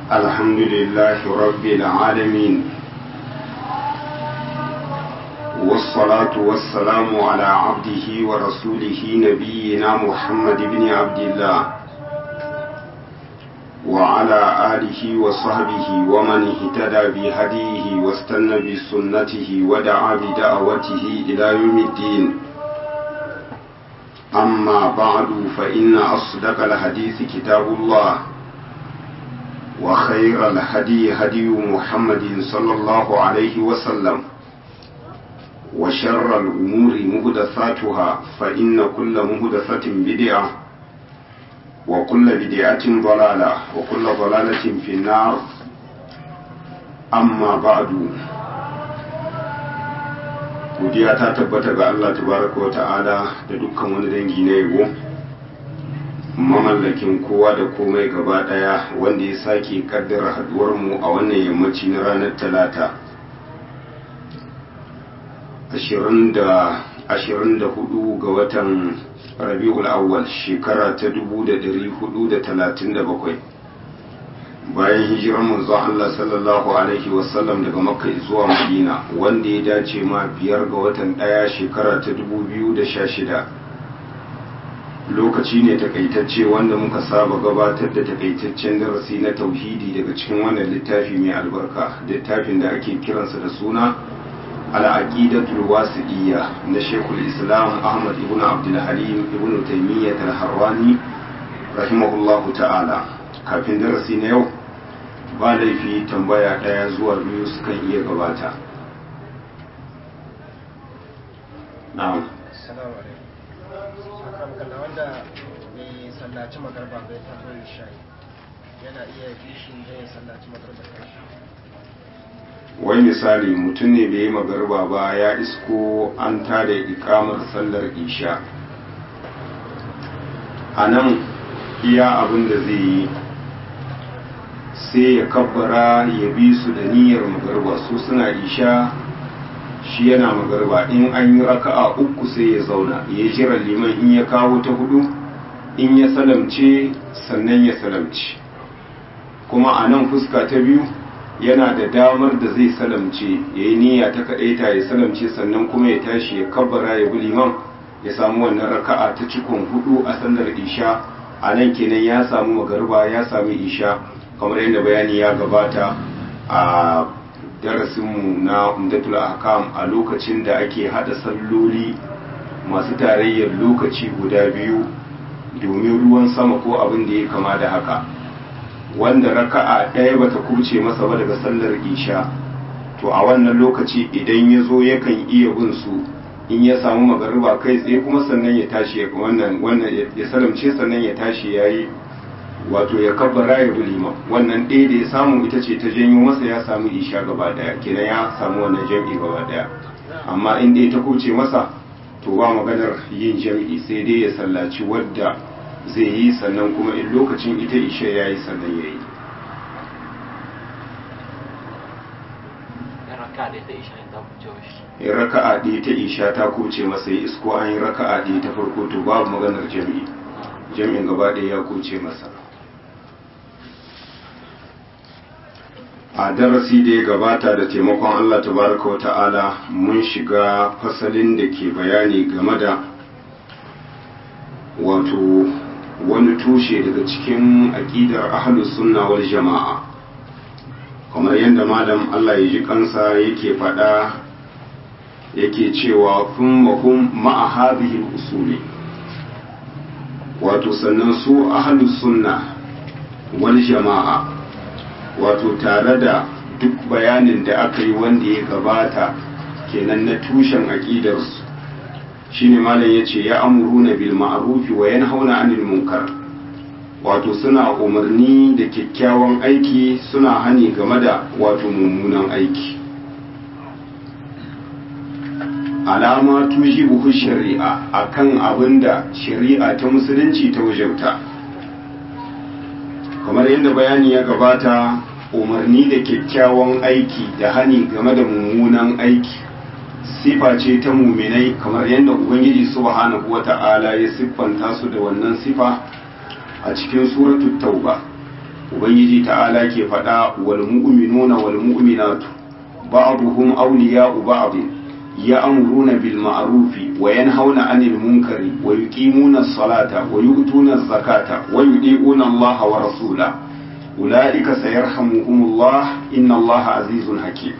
الحمد لله رب العالمين والصلاة والسلام على عبده ورسوله نبينا محمد بن عبد الله وعلى آله وصحبه ومن اهتدى بهديه واستنى بسنته ودعا بدعوته إلى يوم الدين أما بعد فإن أصدق الحديث كتاب الله وخير الهدي هدي محمد صلى الله عليه وسلم وشر الأمور مهدثاتها فإن كل مهدثة بدعة وكل بدعة ضلالة وكل ضلالة في النار أما بعد godiya ta tabbata ga Allah tabaraka wa ta'ala da dukkan wani dangi na yabo mamallakin kowa da komai gaba daya wanda ya sake kaddara haduwar mu a wannan yammaci na ranar talata 24 ga watan rabi'ul awwal shekara ta 1437 bayan hijirar manzo Allah sallallahu alaihi wasallam daga makka zuwa madina wanda ya dace ma biyar ga watan daya shekara ta 2016 lokaci ne takaitacce wanda muka saba gabatar da takaitaccen darasi na tauhidi daga cikin wannan littafi mai albarka littafin da ake kiransa da suna al'aqidatul wasiqiyya na shekul islam ahmad ibn abdul halim ibn taymiyyah al-harrani rahimahullahu ta'ala kafin darasi na yau ba laifi tambaya ɗaya zuwa biyu sukan iya gabata na'am Assalamu alaikum. Akan kalla wanda bai sallaci magarba bai tafi shayi yana iya bishin da ya sallaci magarba kai. wai misali mutum ne bai yi magarba ba ya isko an tada ikamar sallar isha a nan iya abin da zai yi sai ya kabbara ya bi su da niyyar magarba su suna isha shi yana magarba in an yi raka'a uku sai ya zauna ya jira liman in ya kawo ta hudu in ya salamce sannan ya salamce kuma a nan fuska ta biyu yana da damar da zai salamce ya yi niyya ta kaɗaita ya salamce sannan kuma ya tashi ya kabbara ya bi liman ya samu wannan raka'a ta cikon hudu a sallar isha a nan kenan ya samu magarba ya sami isha kamar yadda bayani ya gabata a darasinmu na umdatul ahkam a lokacin da ake hada salloli masu tarayyar lokaci guda biyu domin ruwan sama ko abin da ya kama da haka wanda raka'a ɗaya bata kubce masa ba daga sallar isha to a wannan lokaci idan ya zo yakan iya bin su in ya samu magariba kai tsaye kuma sannan ya tashi wannan wannan ya salamce sannan ya tashi yayi wato ya kabbara ya bi liman wannan ɗaya da ya samu ita ce ta janyo masa ya samu isha gaba daya kenan ya samu wannan jam'i gaba daya amma in dai ta kuce masa to ba maganar yin jam'i sai dai ya sallaci wadda zai yi sannan kuma in lokacin ita isha ya yi sannan ya yi in raka'a ɗaya ta isha ta kuce masa ya isko an yi raka'a ɗaya ta farko to babu maganar jam'i jam'in gaba ɗaya ya kuce masa a darasi da ya gabata da taimakon Allah tabaraka wa ta'ala mun shiga fasalin da ke bayani game da wato wani tushe daga cikin aƙidar ahlus sunna wal jama'a kamar yadda malam Allah ya ji kansa yake faɗa yake cewa kun mahum ma'a hadhihi usuli wato sannan su ahlus sunna wal jama'a wato tare da duk bayanin da aka yi wanda ya gabata kenan na tushen aƙidarsu shine malam yace ya amuruna bil ma'rufi wa yanhauna 'anil munkar wato suna umarni da kyakkyawan aiki suna hani game da wato mummunan aiki alama tujibu shari'a akan abinda shari'a ta musulunci ta wajauta kamar yadda bayani ya gabata umarni da kyakkyawan aiki da hani game da mummunan aiki sifa ce ta muminai kamar yadda ubangiji subhanahu wata'ala ya siffanta su da wannan sifa a cikin suratul tauba ubangiji ta'ala ke faɗa wal mu'minuna wal mu'minatu ba'dhum awliya'u ba'd ya'muruna bil ma'rufi wa yanhauna 'anil munkari wa yuqimuna as-salata wa yu'tuna az-zakata wa yudi'una Allah wa rasulahu ulaika sayarhamuhumullah inna Allah azizun hakim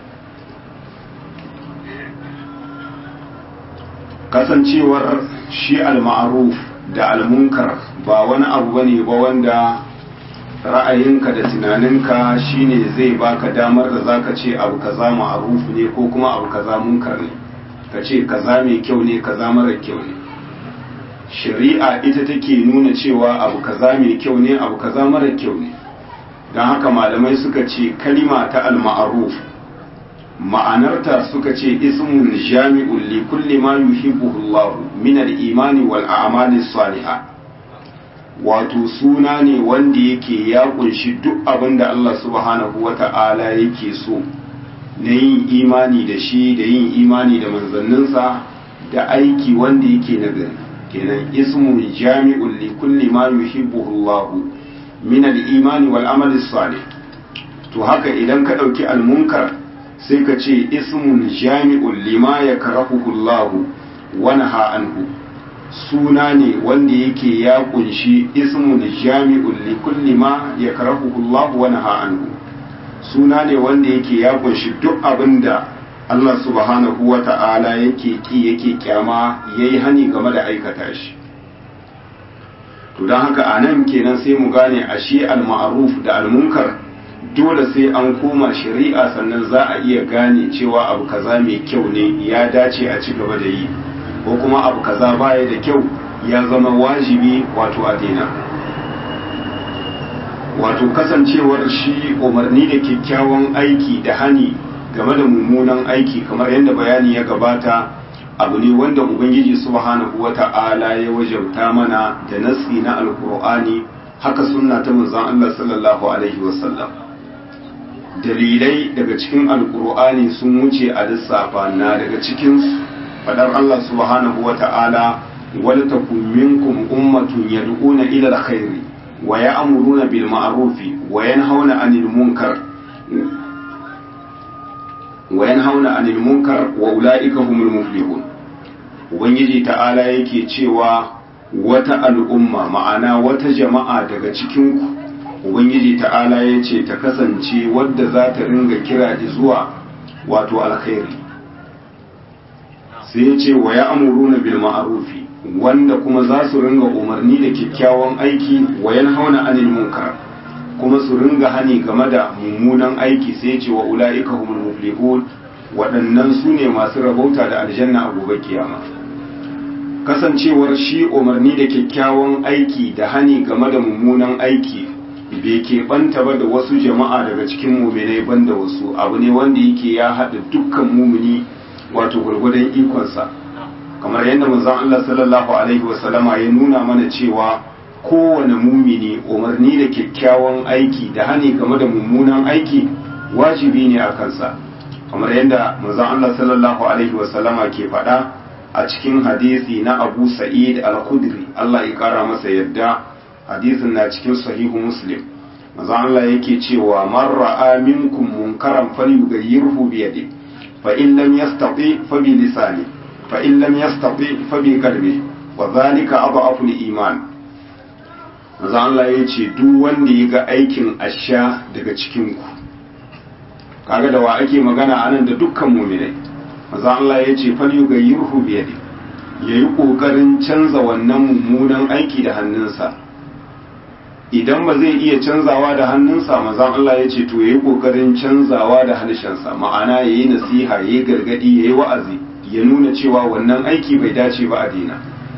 kasancewar shi al-ma'ruf da al-munkar ba wani abu bane ba wanda ra'ayinka da tunaninka shine zai baka damar da zaka ce abu kaza ma'ruf ne ko kuma abu kaza munkar ne ka ce kaza mai kyau ne kaza mara kyau ne shari'a ita take nuna cewa abu kaza mai kyau ne abu kaza mara kyau ne don haka malamai suka ce kalima ta al-ma'ruf ma'anarta suka ce ismun jami'un li kulli ma yuhibbuhu Allah min al-imani wal a'mali salihah wato suna ne wanda yake ya kunshi duk abin da Allah subhanahu wata'ala yake so na yin imani da shi da yin imani da manzanninsa da aiki wanda yake nagari kenan ismun jami'un li kulli ma yuhibbuhu Allah min al-imani wal amali salih to haka idan ka dauki al-munkar sai ka ce ismun jami'un lima yakrahuhu Allah wa naha anhu suna ne wanda yake ya kunshi ismun jami'un li kulli ma yakrahuhu Allah wa naha anhu suna ne wanda yake ya kunshi duk abinda Allah subhanahu wa ta'ala yake ki yake kyama yayi hani game da aikata shi to don haka a nan kenan sai mu gane ashe al-ma'ruf da al-munkar dole sai an koma shari'a sannan za a iya gane cewa abu kaza mai kyau ne ya dace a ci gaba da yi ko kuma abu kaza baya da kyau ya zama wajibi wato a daina wato kasancewar shi umarni da kyakkyawan aiki da hani game da mummunan aiki kamar yadda bayani ya gabata abu ne wanda ubangiji subhanahu wata'ala ya wajabta mana da nasi na alkur'ani haka sunna ta manzon Allah sallallahu alaihi wasallam dalilai daga cikin alkur'ani sun wuce a lissafa na daga cikin fadar Allah subhanahu wata'ala wal takum minkum ummatun yad'una ila alkhairi wa ya'muruna bil ma'rufi wa yanhauna 'anil munkar wa yanhauna 'anil munkar wa ulaika humul muflihun ubangiji ta'ala yake cewa wata al'umma ma'ana wata jama'a daga cikinku ubangiji ta'ala ya ce ta kasance wadda za ta ringa kira zuwa wato alkhairi sai ya ce wa ya amuruna bil ma'arufi wanda kuma za su ringa umarni da kyakkyawan aiki wa yanhauna anil munkar kuma su ringa hani game da mummunan aiki sai ya ce wa ula'ika humul muflihun waɗannan su ne masu rabauta da aljanna a gobe kiyama kasancewar shi umarni da kyakkyawan aiki da hani game da mummunan aiki bai keɓanta ba da wasu jama'a daga cikin muminai banda wasu abu ne wanda yake ya haɗa dukkan mumini wato gwargwadon ikonsa kamar yadda manzon Allah sallallahu alaihi wasallama ya nuna mana cewa kowane mumini umarni da kyakkyawan aiki da hani game da mummunan aiki wajibi ne a kansa kamar yadda manzon Allah sallallahu alaihi wasallama ke faɗa a cikin hadisi na Abu Sa'id al-Khudri Allah ya kara masa yadda hadisin na cikin sahihu Muslim manzon Allah yake cewa man ra'a minkum munkaran falyughayyirhu bi yadihi fa in lam yastati fa bi lisani fa in lam yastati fa bi qalbi wa dhalika adhafu al-iman manzon Allah yace duk wanda ya ga aikin asha daga cikin ku kaga da wa ake magana anan da dukkan mu'minai maza Allah ya ce fal yughayyirhu bi yadi yayi kokarin canza wannan mummunan aiki da hannunsa idan ba zai iya canzawa da hannunsa maza Allah ya ce to yayi kokarin canzawa da harshensa ma'ana yayi nasiha yayi gargadi yayi wa'azi ya nuna cewa wannan aiki bai dace ba a daina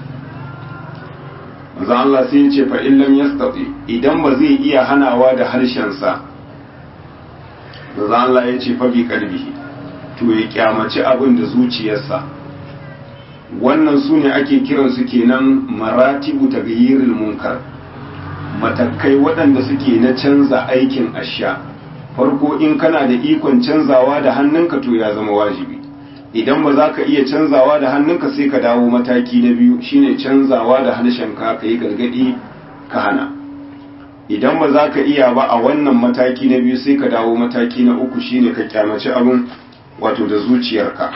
maza Allah sai ya ce fa in lam yastati idan ba zai iya hanawa da harshensa maza Allah ya ce fa bi qalbihi to ya kyamaci abin da zuciyarsa wannan su ne ake kiransu kenan maratibu ta gayyiril munkar matakai waɗanda suke na canza aikin asha farko in kana da ikon canzawa da hannunka to ya zama wajibi idan ba za ka iya canzawa da hannunka sai ka dawo mataki na biyu shine canzawa da harshenka ka yi gargaɗi ka hana idan ba za ka iya ba a wannan mataki na biyu sai ka dawo mataki na uku shine ka kyamaci abin wato da zuciyarka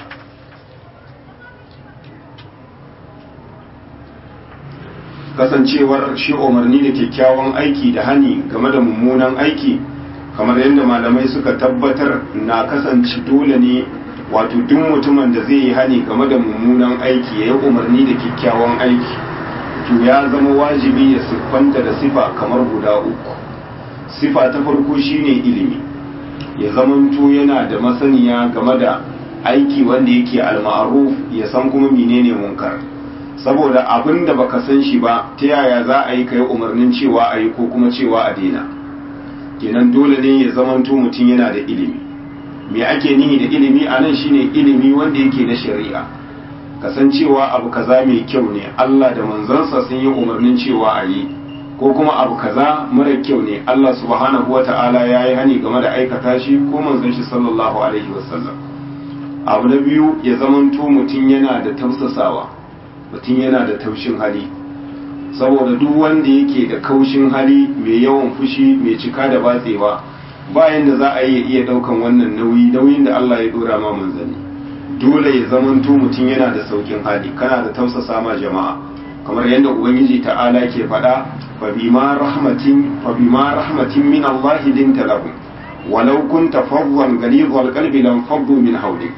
kasancewar shi umarni da kyakkyawan aiki da hani game da mummunan aiki kamar yadda malamai suka tabbatar na kasance dole ne wato duk mutumin da zai yi hani game da mummunan aiki ya yi umarni da kyakkyawan aiki to ya zama wajibi ya siffanta da sifa kamar guda uku sifa ta farko shine ilimi ya zamanto yana da masaniya game da aiki wanda yake al-ma'ruf ya san kuma menene munkar saboda abin da baka san shi ba ta yaya za a yi kai umarnin cewa a yi ko kuma cewa a daina kenan dole ne ya zamanto mutum yana da ilimi me ake nihi da ilimi a nan shine ilimi wanda yake na shari'a kasancewa abu kaza mai kyau ne Allah da manzansa sun yi umarnin cewa a yi ko kuma abu kaza mara kyau ne Allah subhanahu wa ta'ala ya yi hani game da aikata shi ko manzon shi sallallahu alaihi wasallam abu na biyu ya zamanto mutum yana da tausasawa mutum yana da taushin hali saboda duk wanda yake da kaushin hali mai yawan fushi mai cika da batsewa bayan da za a yi iya daukan wannan nauyi nauyin da Allah ya dora ma manzanni dole ya zamanto mutum yana da saukin hali kana da tausasa ma jama'a kamar yadda ubangiji ta'ala ke faɗa fa bima rahmatin fa bima rahmatin min Allah dinta lahum walau kunta fadwan ghalidhal qalbi lam faddu min hawlik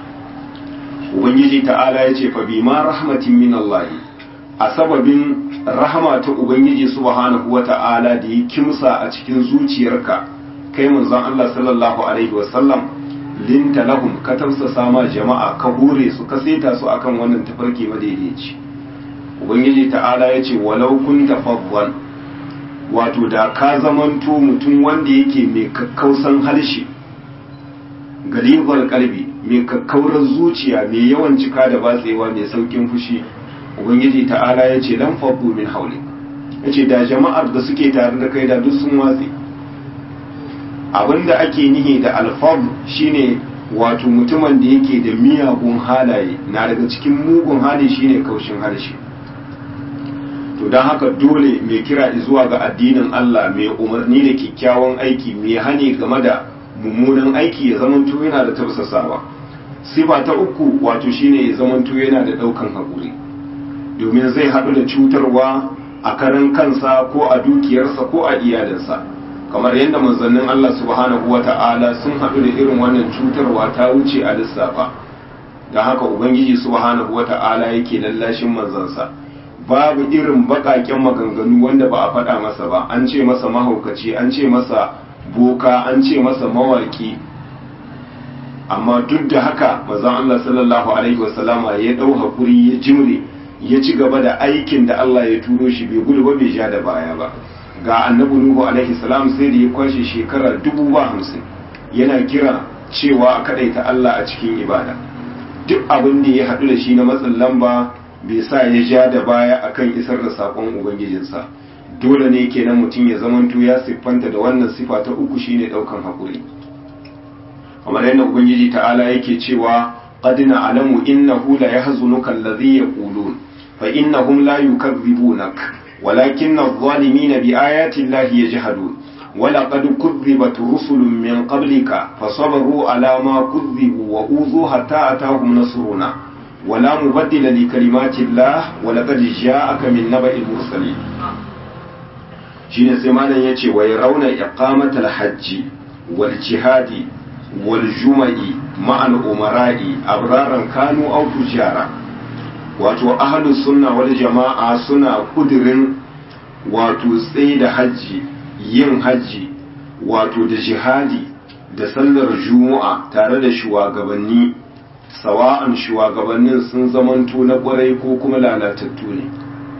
ubangiji ta'ala ya ce fa bima rahmatin min Allah a sababin rahama ta ubangiji subhanahu wa ta'ala da ya kimsa a cikin zuciyarka kai manzon Allah sallallahu alaihi wasallam linta lahum ka tausasa ma jama'a ka hure su ka saita su akan wannan tafarki madaidaici ubangiji ta'ala ya ce walau kunta fadwan wato da ka zamanto mutum wanda yake mai kakkausan harshe galibar kalbi mai kakkaurar zuciya mai yawan cika da batsewa mai saukin fushi ubangiji ta'ala ya ce lan faddu min hauli ya ce da jama'ar da suke tare da kai da duk sun watse abinda ake nihi da alfab shine wato mutumin da yake da miyagun halaye na daga cikin mugun hali shine kaushin harshe to don haka dole mai kira zuwa ga addinin Allah mai umarni da kyakkyawan aiki mai hani game da mummunan aiki ya zamanto yana da tausasawa sifa ta uku wato shine ya zamanto yana da daukan haƙuri domin zai haɗu da cutarwa a karan kansa ko a dukiyarsa ko a iyalinsa kamar yadda manzannin Allah subhanahu wa ta'ala sun haɗu da irin wannan cutarwa ta wuce a lissafa da haka ubangiji subhanahu wa ta'ala yake lallashin manzansa babu irin baƙaƙen maganganu wanda ba a faɗa masa ba an ce masa mahaukaci an ce masa boka an ce masa mawaki amma duk da haka mazan Allah sallallahu alaihi wasallama ya ɗau haƙuri ya jimre ya ci gaba da aikin da Allah ya turo shi bai gudu ba bai ja da baya ba ga annabi nuhu alaihi salam sai da ya kwashe shekara dubu ba hamsin yana kira cewa a kadaita Allah a cikin ibada duk abin da ya haɗu da shi na matsin lamba bai sa ya ja da baya akan isar da saƙon ubangijinsa dole ne kenan mutum ya zamanto ya siffanta da wannan sifa ta uku shine ɗaukan haƙuri kamar yadda ubangiji ta'ala yake cewa qad na'lamu innahu la yahzunuka alladhi yaqulun fa innahum la yukazzibunak ولكن الظالمين بآيات الله يجحدون ولقد كذبت رسل من قبلك فصبروا على ما كذبوا وأوذوا حتى أتاهم نصرنا ولا مبدل لكلمات الله ولقد جاءك من نبأ المرسلين shine sai malam yace wa yarawna iqamata al-hajj wal jihad wal juma'i ma'al umara'i abraran kanu aw tujara wato ahlus sunna wal jama'a suna kudirin wato tsaye da hajji yin hajji wato da jihadi da sallar juma'a tare da shugabanni sawa'an shugabannin sun zamanto na kwarai ko kuma lalatattu ne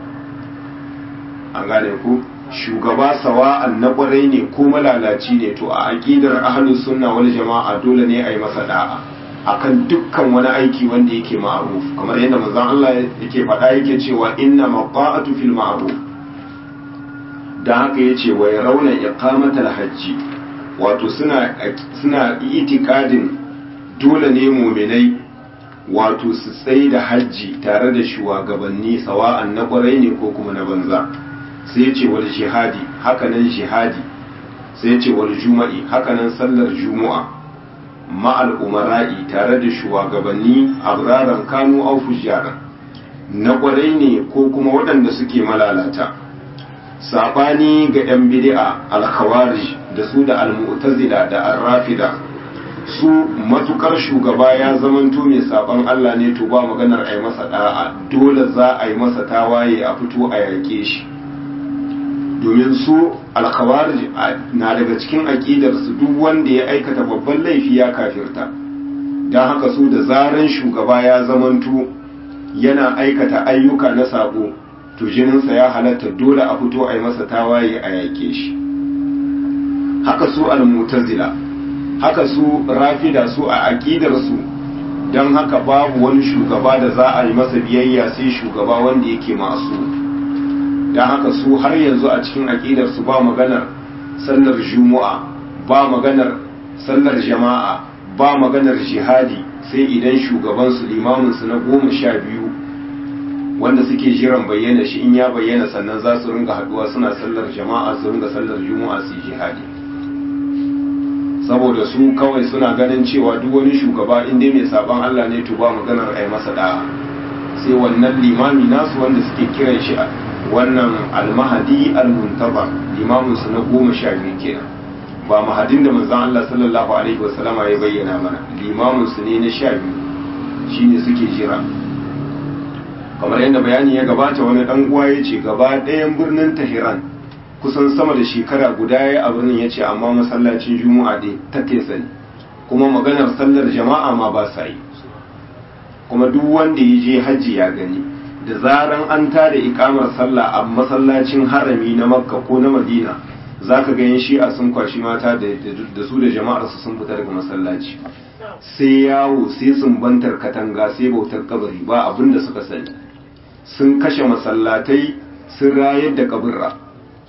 an gane ku shugaba sawa'an na kwarai ne ko malalaci ne to a aqidar ahlus sunna wal jama'a dole ne a yi masa da'a akan dukkan wani aiki wanda yake ma'ruf kamar yadda manzon Allah yake faɗa yake cewa inna maqa'atu fil ma'ruf dan haka yace wa yarawna iqamatal hajji wato suna suna itikadin dole ne mu'minai wato su tsaye da hajji tare da shugabanni sawa'an na kwarai ne ko kuma na banza sai yace wal jihadi hakanan jihadi sai ya ce wal juma'i hakanan sallar juma'a ma'al umara'i tare da shugabanni abraran kanu au fujjaran na kwarai ne ko kuma waɗanda suke malalata sabani ga 'yan bid'a al-khawarij da su da al-mu'tazila da ar-rafida su matukar shugaba ya zamanto mai saban Allah ne to ba maganar a yi masa da'a dole za a yi masa tawaye a fito a yake shi domin su alkhawarij na daga cikin aƙidar su duk wanda ya aikata babban laifi ya kafirta don haka su da zaran shugaba ya zamanto yana aikata ayyuka na sabo to jininsa ya halatta dole a fito a yi masa tawaye a yake shi haka su al-mutazila haka su rafida su a aƙidarsu don haka babu wani shugaba da za a yi masa biyayya sai shugaba wanda yake masu don haka su har yanzu a cikin aƙidarsu ba maganar sallar juma'a ba maganar sallar jama'a ba maganar jihadi sai idan shugabansu limaminsu na goma sha biyu wanda suke jiran bayyana shi in ya bayyana sannan za su ringa haduwa suna sallar jama'a su ringa sallar juma'a su jihadi saboda su kawai suna ganin cewa duk wani shugaba in dai mai saban Allah ne to ba maganar ai masa da'a sai wannan limami nasu wanda suke kiran shi wannan almahadi almuntaba limamin su na goma sha biyu kenan ba mahadin da manzon Allah sallallahu alaihi wasallama ya bayyana mana limamin su ne na sha biyu shine suke jira kamar yadda bayani ya gabata wani dan uwa ya ce gaba ɗayan birnin Tehran kusan sama da shekara guda ya a birnin ya ce amma masallacin juma'a dai ta tesa ne kuma maganar sallar jama'a ma ba sa yi kuma duk wanda ya je hajji ya gani da zaran an tada ikamar sallah a masallacin harami na makka ko na madina za ka ganin shi'a sun kwashi mata da su da jama'ar su sun fita daga masallaci sai yawo sai sumbantar katanga sai bautar kabari ba abin da suka sani sun kashe masallatai sun rayar da kaburra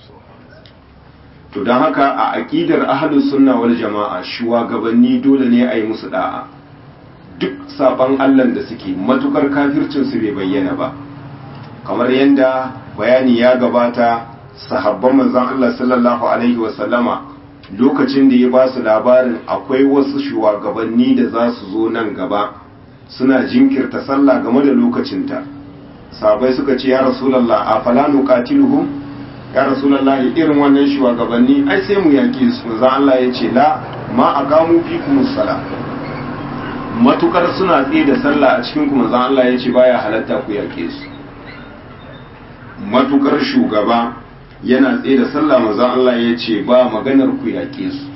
to don haka a aƙidar ahlus sunna wal jama'a shugabanni dole ne a yi musu da'a duk saban allan da suke matukar kafircin su bai bayyana ba kamar yadda bayani ya gabata sahabban manzon Allah sallallahu alaihi wa sallama lokacin da ya ba su labarin akwai wasu shugabanni da za su zo nan gaba suna jinkirta sallah game da lokacinta sabai suka ce ya rasulullah a fala nuqatiluhum ya rasulallah irin wannan shugabanni ai sai mu yaƙi su manzon Allah ya ce la ma aqamu fikum sala matukar suna tsaye da sallah a cikin ku manzon Allah ya ce baya halatta ku yaƙe su matukar shugaba yana tsaye da sallah manzon Allah ya ce ba maganar ku yaƙe su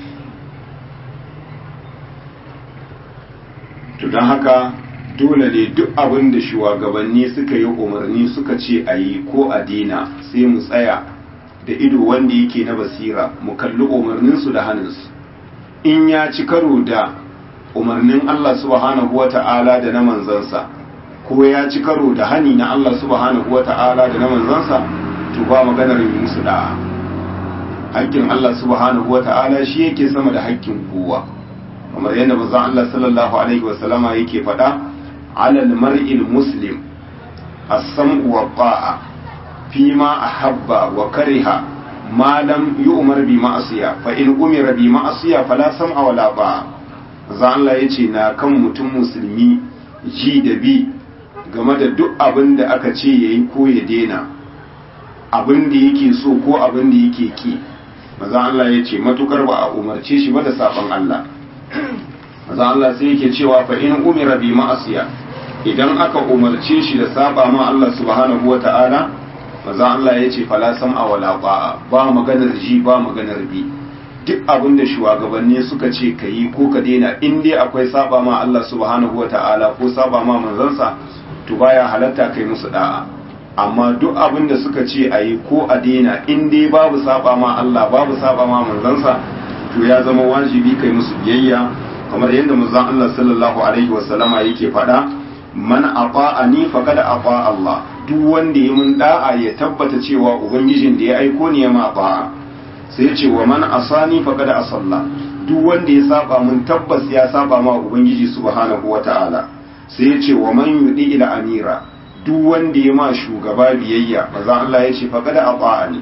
to don haka dole ne duk abin da shugabanni suka yi umarni suka ce a yi ko a dina sai mu tsaya da ido wanda yake na basira mu kalli umarninsu da hannunsu in ya ci karo da umarnin Allah subhanahu wa ta'ala da na manzansa ko ya ci karo da hani na Allah subhanahu wa ta'ala da na manzansa to ba maganar yi musu da'a hakkin Allah subhanahu wa ta'ala shi yake sama da hakkin kowa kamar yadda manzon Allah sallallahu alaihi wa sallama yake faɗa alal mar'il muslim as-sam'u wa ta'a فيما أحب وكره ما لم يؤمر بمعصية فإن أمر بمعصية فلا سمع ولا طاعة zan Allah ya ce na kan mutum musulmi ji da bi game da duk abin da aka ce ya yi ko ya dena abin da yake so ko abin da yake ki maza Allah ya ce matukar ba a umarce shi ba da sabon Allah maza Allah sai yake cewa fa in umira bi ma'asiya idan aka umarce shi da saba ma Allah subhanahu wa ta'ala maza Allah ya ce fala sam'a wala ba'a ba maganar ji ba maganar bi duk abin da shugabanni suka ce ka yi ko ka daina in dai akwai saba ma Allah subhanahu wa ta'ala ko saba ma manzansa to baya halatta kai musu da'a amma duk abin da suka ce a yi ko a daina in dai babu saba ma Allah babu saba ma manzansa to ya zama wajibi kai musu biyayya kamar yadda manzon Allah sallallahu alaihi wasallama yake faɗa man ata'ani faqad ata Allah duk wanda ya mun da'a ya tabbata cewa ubangijin da ya aiko ni ya ma ba'a sai ya ce wa man asani faqad asalla duk wanda ya saba mun tabbas ya saba ma ubangiji subhanahu wata'ala sai ya ce wa man yudi ila amira duk wanda ya ma shugaba biyayya maza Allah ya ce faqad ata'ani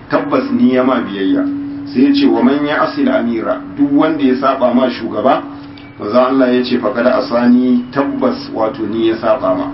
tabbas ni ya ma biyayya sai ya ce wa man ya asil amira duk wanda ya saba ma shugaba manzo Allah ya ce faqad asani tabbas wato ni ya saba ma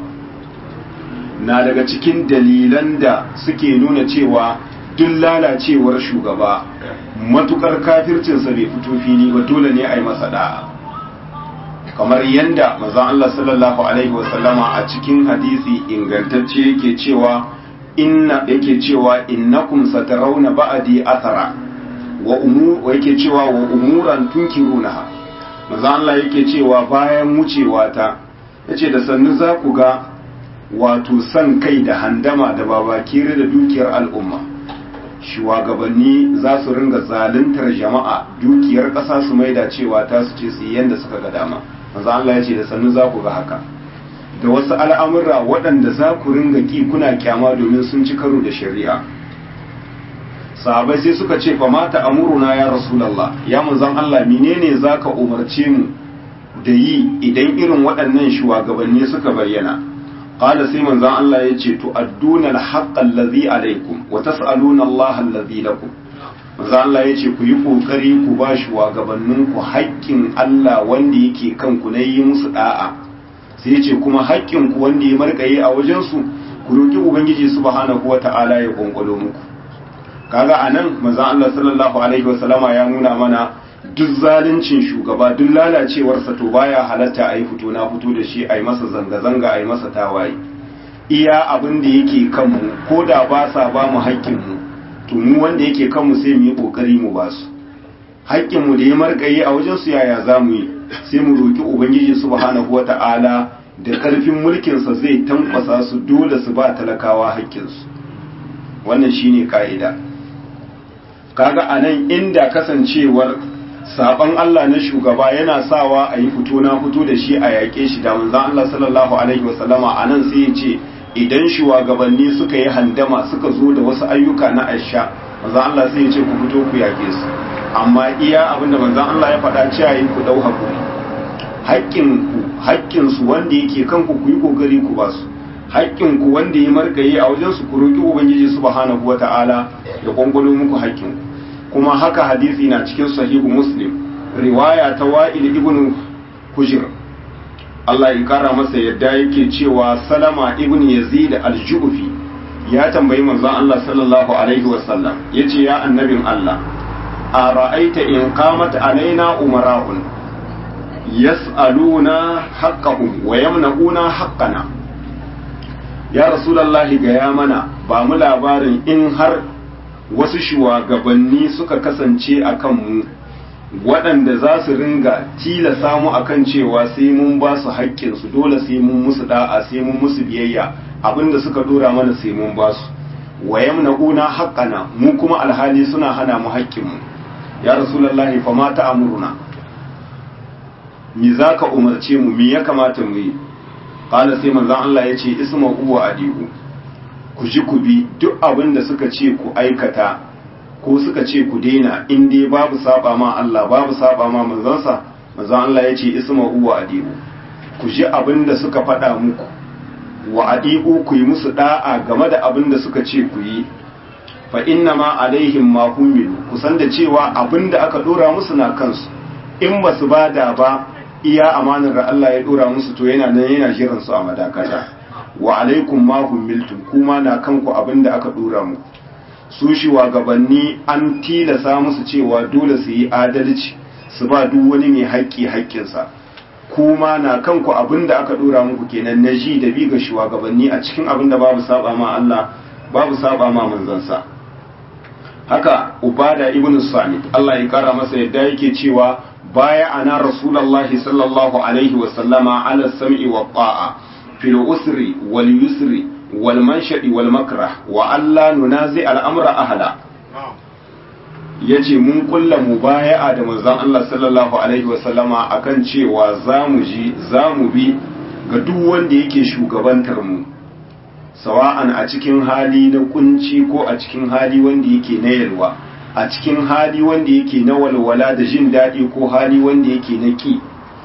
na daga cikin dalilan da suke nuna cewa duk lalacewar shugaba matukar kafircinsa bai fito fili ba dole ne a yi masa da'a kamar yadda mazan Allah sallallahu alaihi wasallama a cikin hadisi ingantacce yake cewa inna yake cewa innakum satarawna ba'di athara wa umur yake cewa wa umuran tunkirunaha mazan Allah yake cewa bayan wucewa ta yace da sannu za ku ga wato san kai da handama da babakire da dukiyar al'umma shugabanni za su ringa zaluntar jama'a dukiyar ƙasa su maida cewa ta su ce su yi yadda suka ga dama manzo Allah ya ce da sannu za ku ga haka da wasu al'amura waɗanda za ku ringa ki kuna kyama domin sun ci karo da shari'a sahabai sai suka ce fa mata amuruna ya rasulullah ya manzon Allah menene zaka umarce mu da yi idan irin waɗannan shugabanni suka bayyana qala sai manzon Allah ya ce to adduna al-haqqa allazi alaikum wa tas'aluna Allah allazi lakum manzon Allah ya ce ku yi kokari ku ba shugabannin ku haƙƙin Allah wanda yake kanku na yi musu da'a sai ya ce kuma haƙƙin ku wanda ya markaye a wajen su ku roki ubangiji subhanahu wata'ala ya konkwalo muku kaga anan manzon Allah sallallahu alaihi wasallama ya nuna mana duk zaluncin shugaba duk lalacewarsa to baya halatta a yi fito na fito da shi a yi masa zanga-zanga a yi masa tawaye iya abin da yake kanmu ko da ba sa ba mu haƙƙinmu to mu wanda yake kanmu sai mu yi ƙoƙari mu ba su haƙƙinmu da ya marƙaye a wajen su yaya za mu yi sai mu roƙi ubangiji subhanahu wata'ala da ƙarfin mulkinsa zai tankwasa su dole su ba talakawa haƙƙinsu wannan shine ka'ida kaga anan inda kasancewar saban Allah na shugaba yana sawa a yi fito na fito da shi a yaƙe shi da manzan Allah sallallahu alaihi wasallama a nan sai ya ce idan shugabanni suka yi handama suka zo da wasu ayyuka na aisha manzan Allah sai ya ce ku fito ku yaƙe su amma iya abinda manzan Allah ya faɗa cewa yi ku ɗau hakuri haƙƙin ku haƙƙin su wanda yake kanku ku yi ƙoƙari ku ba su haƙƙin ku wanda ya margaye a wajen su ku roƙi ubangiji subhanahu wata'ala ya kwangwalo muku haƙƙin ku kuma haka hadisi na cikin sahihu muslim riwaya ta wa'il ibn hujr Allah ya kara masa yadda yake cewa salama ibn yazid al-ju'fi ya tambayi manzon Allah sallallahu alaihi wasallam yace ya annabin Allah a ra'aita in qamat alaina umara'un yas'aluna haqqahum wa yamna'una haqqana ya rasulullahi ga ya mana ba mu labarin in har wasu shugabanni suka kasance a kanmu waɗanda za su ringa tilasa mu akan cewa sai mun ba su haƙƙinsu dole sai mun musu da'a sai mun musu biyayya abinda suka dora mana sai mun ba su wayam na una haƙƙana mu kuma alhali suna hana mu haƙƙinmu ya rasulullahi fa ma ta'muruna me zaka umarce mu me ya kamata mu yi qala sai manzon Allah ya ce isma'u wa adiku ku ji ku bi duk abin da suka ce ku aikata ko suka ce ku daina in dai babu saba ma Allah babu saba ma manzansa manzon Allah ya ce isma'u wa adiku ku ji abin da suka faɗa muku wa adiku ku yi musu da'a game da abin da suka ce ku yi fa inna ma alaihim ma humilu ku san da cewa abin da aka dora musu na kansu in ba su bada ba iya amanar da Allah ya dora musu to yana nan yana jiran su a madakata wa alaikum ma humiltum kuma na kanku abinda aka dora mu su gabanni an tilasa musu cewa dole su yi adalci su ba duk wani mai haƙƙi haƙƙinsa kuma na kanku abinda aka dora muku kenan na ji da bi ga shugabanni a cikin abinda babu saba ma Allah babu saba ma manzansa haka ubada ibnu samit Allah ya kara masa yadda yake cewa baya ana rasulullahi sallallahu alaihi wa sallama ala sam'i wa ta'a في الأسر واليسر والمنشأ والمكره وألا ننازع الأمر أهلا yace mun kulla mubaya'a da manzon Allah sallallahu alaihi wasallama akan cewa zamu ji zamu bi ga duk wanda yake shugabantar mu sawa'an a cikin hali na kunci ko a cikin hali wanda yake na yalwa a cikin hali wanda yake na walwala da jin daɗi ko hali wanda yake na ki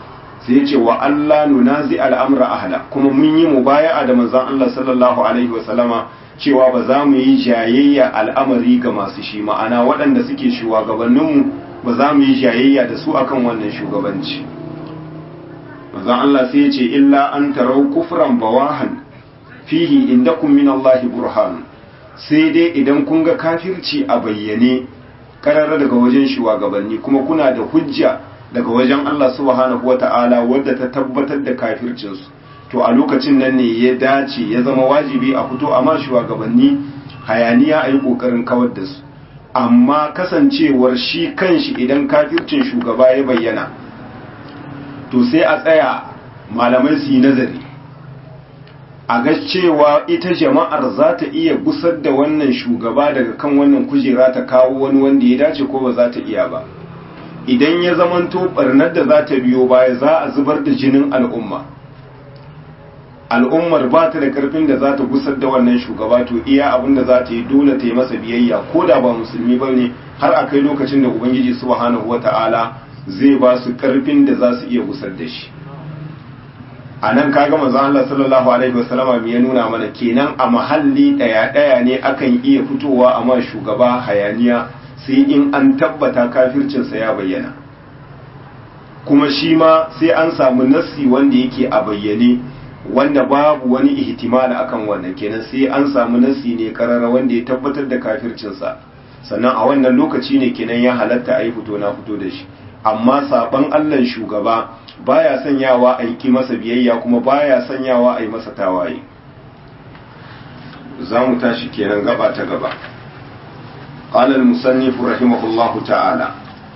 sai ya ce wa Allah nunazi al'amra ahla kuma mun yi mubaya'a da manzon Allah sallallahu alaihi wa sallama cewa ba za mu yi jayayya al'amari ga masu shi ma'ana waɗanda suke shugabanninmu ba za mu yi jayayya da su akan wannan shugabanci manzon Allah sai ya ce illa an tarau kufran bawahan fihi indakum min Allah burhan sai dai idan kun ga kafirci a bayyane karara daga wajen shugabanni kuma kuna da hujja daga wajen Allah subhanahu wata'ala wadda ta tabbatar da kafircinsu to a lokacin nan ne ya dace ya zama wajibi a fito a ma shugabanni hayaniya a yi ƙoƙarin kawar da su amma kasancewar shi kanshi idan kafircin shugaba ya bayyana to sai a tsaya malamai su yi nazari a ga cewa ita jama'ar za ta iya gusar da wannan shugaba daga kan wannan kujera ta kawo wani wanda ya dace ko ba za ta iya ba idan ya zamanto barnar da za ta biyo baya za a zubar da jinin al'umma al'ummar ba ta da karfin da za ta gusar da wannan shugaba to iya abin da za ta yi dole ta yi masa biyayya ko da ba musulmi ba ne har a kai lokacin da ubangiji subhanahu wata'ala zai ba su karfin da za su iya gusar da shi a nan kaga manzon Allah sallallahu alaihi wasallama me ya nuna mana kenan a mahalli daya daya ne akan iya fitowa a ma shugaba hayaniya sai in an tabbata kafircinsa ya bayyana kuma shi ma sai an samu nassi wanda yake a bayyane wanda babu wani ihtimal akan wannan kenan sai an samu nassi ne karara wanda ya tabbatar da kafircinsa sannan a wannan lokaci ne kenan ya halatta a yi fito na fito da shi amma saban Allah shugaba baya sanyawa a yi masa biyayya kuma baya sanyawa a yi masa tawaye za mu tashi kenan gaba ta gaba قال المصنف رحمه الله تعالى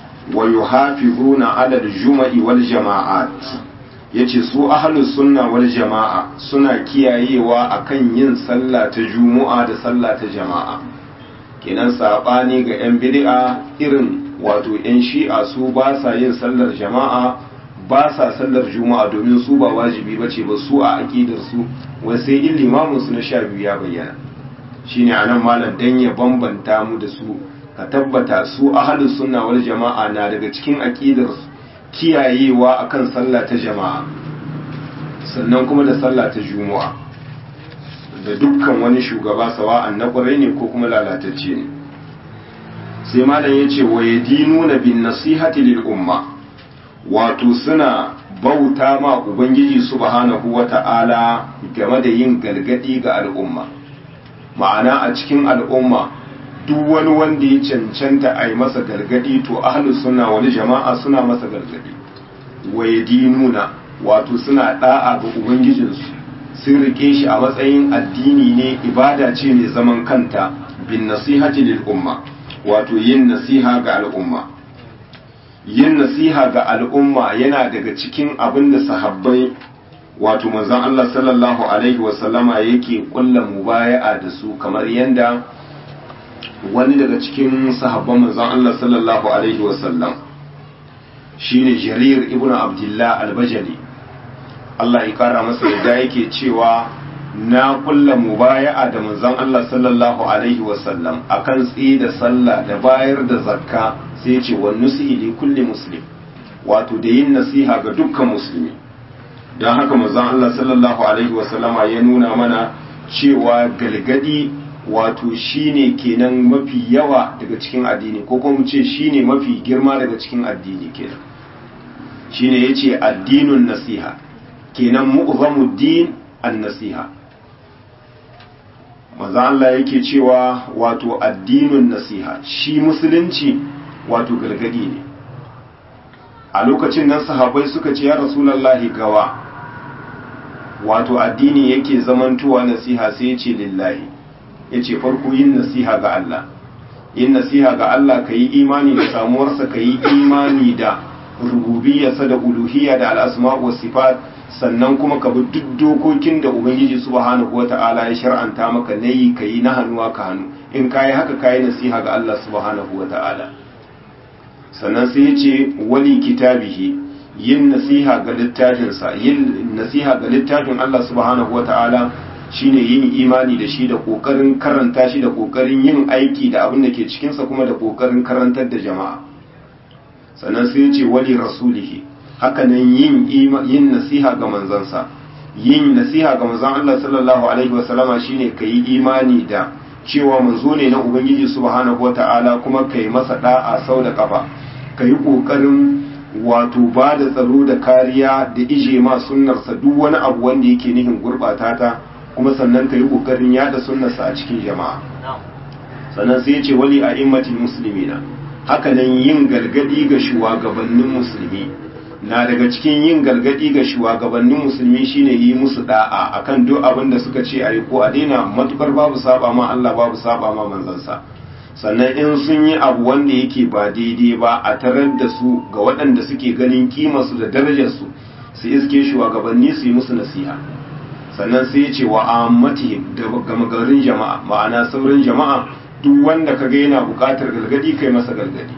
ويحافظون على الجمع والجماعات yace su ahlus sunna wal jama'a suna kiyayewa akan yin sallah ta juma'a da sallah ta jama'a kenan sabani ga yan bid'a irin wato yan shi'a su ba sa yin sallar jama'a ba sa sallar juma'a domin su ba wajibi bace ba su a aqidar su wai sai in limamin su na sha biyu ya bayyana shine anan malam dan ya bambanta mu da su ka tabbata su ahlus sunna wal jama'a na daga cikin aqidar kiyayewa akan sallah ta jama'a sannan kuma da sallah ta juma'a da dukkan wani shugaba sawa'an na kwarai ne ko kuma lalatacce ne sai malam yace wa yadinuna bin nasihati lil umma wato suna bauta ma ubangiji subhanahu wata'ala game da yin galgadi ga al'umma ma'ana a cikin al'umma duk wani wanda ya cancanta a yi masa gargadi to ahlus suna wani jama'a suna masa gargadi waye dinuna wato suna da'a ga ubangijinsu sun rike shi a matsayin addini ne ibada ce mai zaman kanta bin nasihati lil umma wato yin nasiha ga al'umma yin nasiha ga al'umma yana daga cikin abin da sahabbai wato manzon Allah sallallahu alaihi wasallama yake kulla mubaya'a da su kamar yanda wani daga cikin sahabban manzon Allah sallallahu alaihi wasallam shine Jarir ibn Abdullah al-Bajali Allah ya kara masa yadda yake cewa na kulla mubaya'a da manzon Allah sallallahu alaihi wasallam akan tsaye da sallah da bayar da zakka sai ce wa nusi li kulli muslim wato da yin nasiha ga dukkan musulmi don haka manzon Allah sallallahu alaihi wasallama ya nuna mana cewa galgadi wato shine kenan mafi yawa daga cikin addini ko kuma mu ce shine mafi girma daga cikin addini kenan shine yace addinun nasiha kenan mu'zamu din an-nasiha manzo Allah yake cewa wato addinun nasiha shi musulunci wato gargadi ne a lokacin nan sahabbai suka ce ya rasulullahi gawa wato addini yake zamantowa nasiha sai ya ce lillahi ya ce farko yin nasiha ga Allah yin nasiha ga Allah ka yi imani da samuwarsa ka yi imani da rububiyarsa da uluhiyya da al'asma wa sifat sannan kuma ka bi duk dokokin da ubangiji subhanahu wata'ala ya shar'anta maka na yi ka yi na hannuwa ka hannu in ka yi haka ka yi nasiha ga Allah subhanahu wata'ala sannan sai ya ce wali kitabihi yin nasiha ga littafinsa yin nasiha ga littafin Allah subhanahu wata'ala shine yin imani da shi da kokarin karanta shi da kokarin yin aiki da abin da ke cikinsa kuma da kokarin karantar da jama'a sannan sai ce wali rasulihi hakanan yin yin nasiha ga manzansa yin nasiha ga manzon Allah sallallahu alaihi wasallama shine kai imani da cewa manzo ne na ubangiji subhanahu wata'ala kuma kai masa da'a sau da kafa kai kokarin wato ba da tsaro da kariya da ije ma sunnarsa duk wani abu wanda yake nihin gurbata ta kuma sannan kai kokarin yada sunnarsa a cikin jama'a sannan sai ya ce wali a immatin musulmina hakanan yin gargadi ga shugabannin musulmi na daga cikin yin gargadi ga shugabannin musulmi shine yi musu da'a akan duk abin da suka ce ayi ko a daina matukar babu saba ma Allah babu saba ma manzansa sannan in sun yi abu wanda yake ba daidai ba a tarar da su ga waɗanda suke ganin kimarsu da darajarsu su iske shugabanni su yi musu nasiha sannan sai ya ce wa ammatihim da gama garin jama'a ma'ana sauran jama'a duk wanda kaga yana buƙatar gargadi kai masa gargadi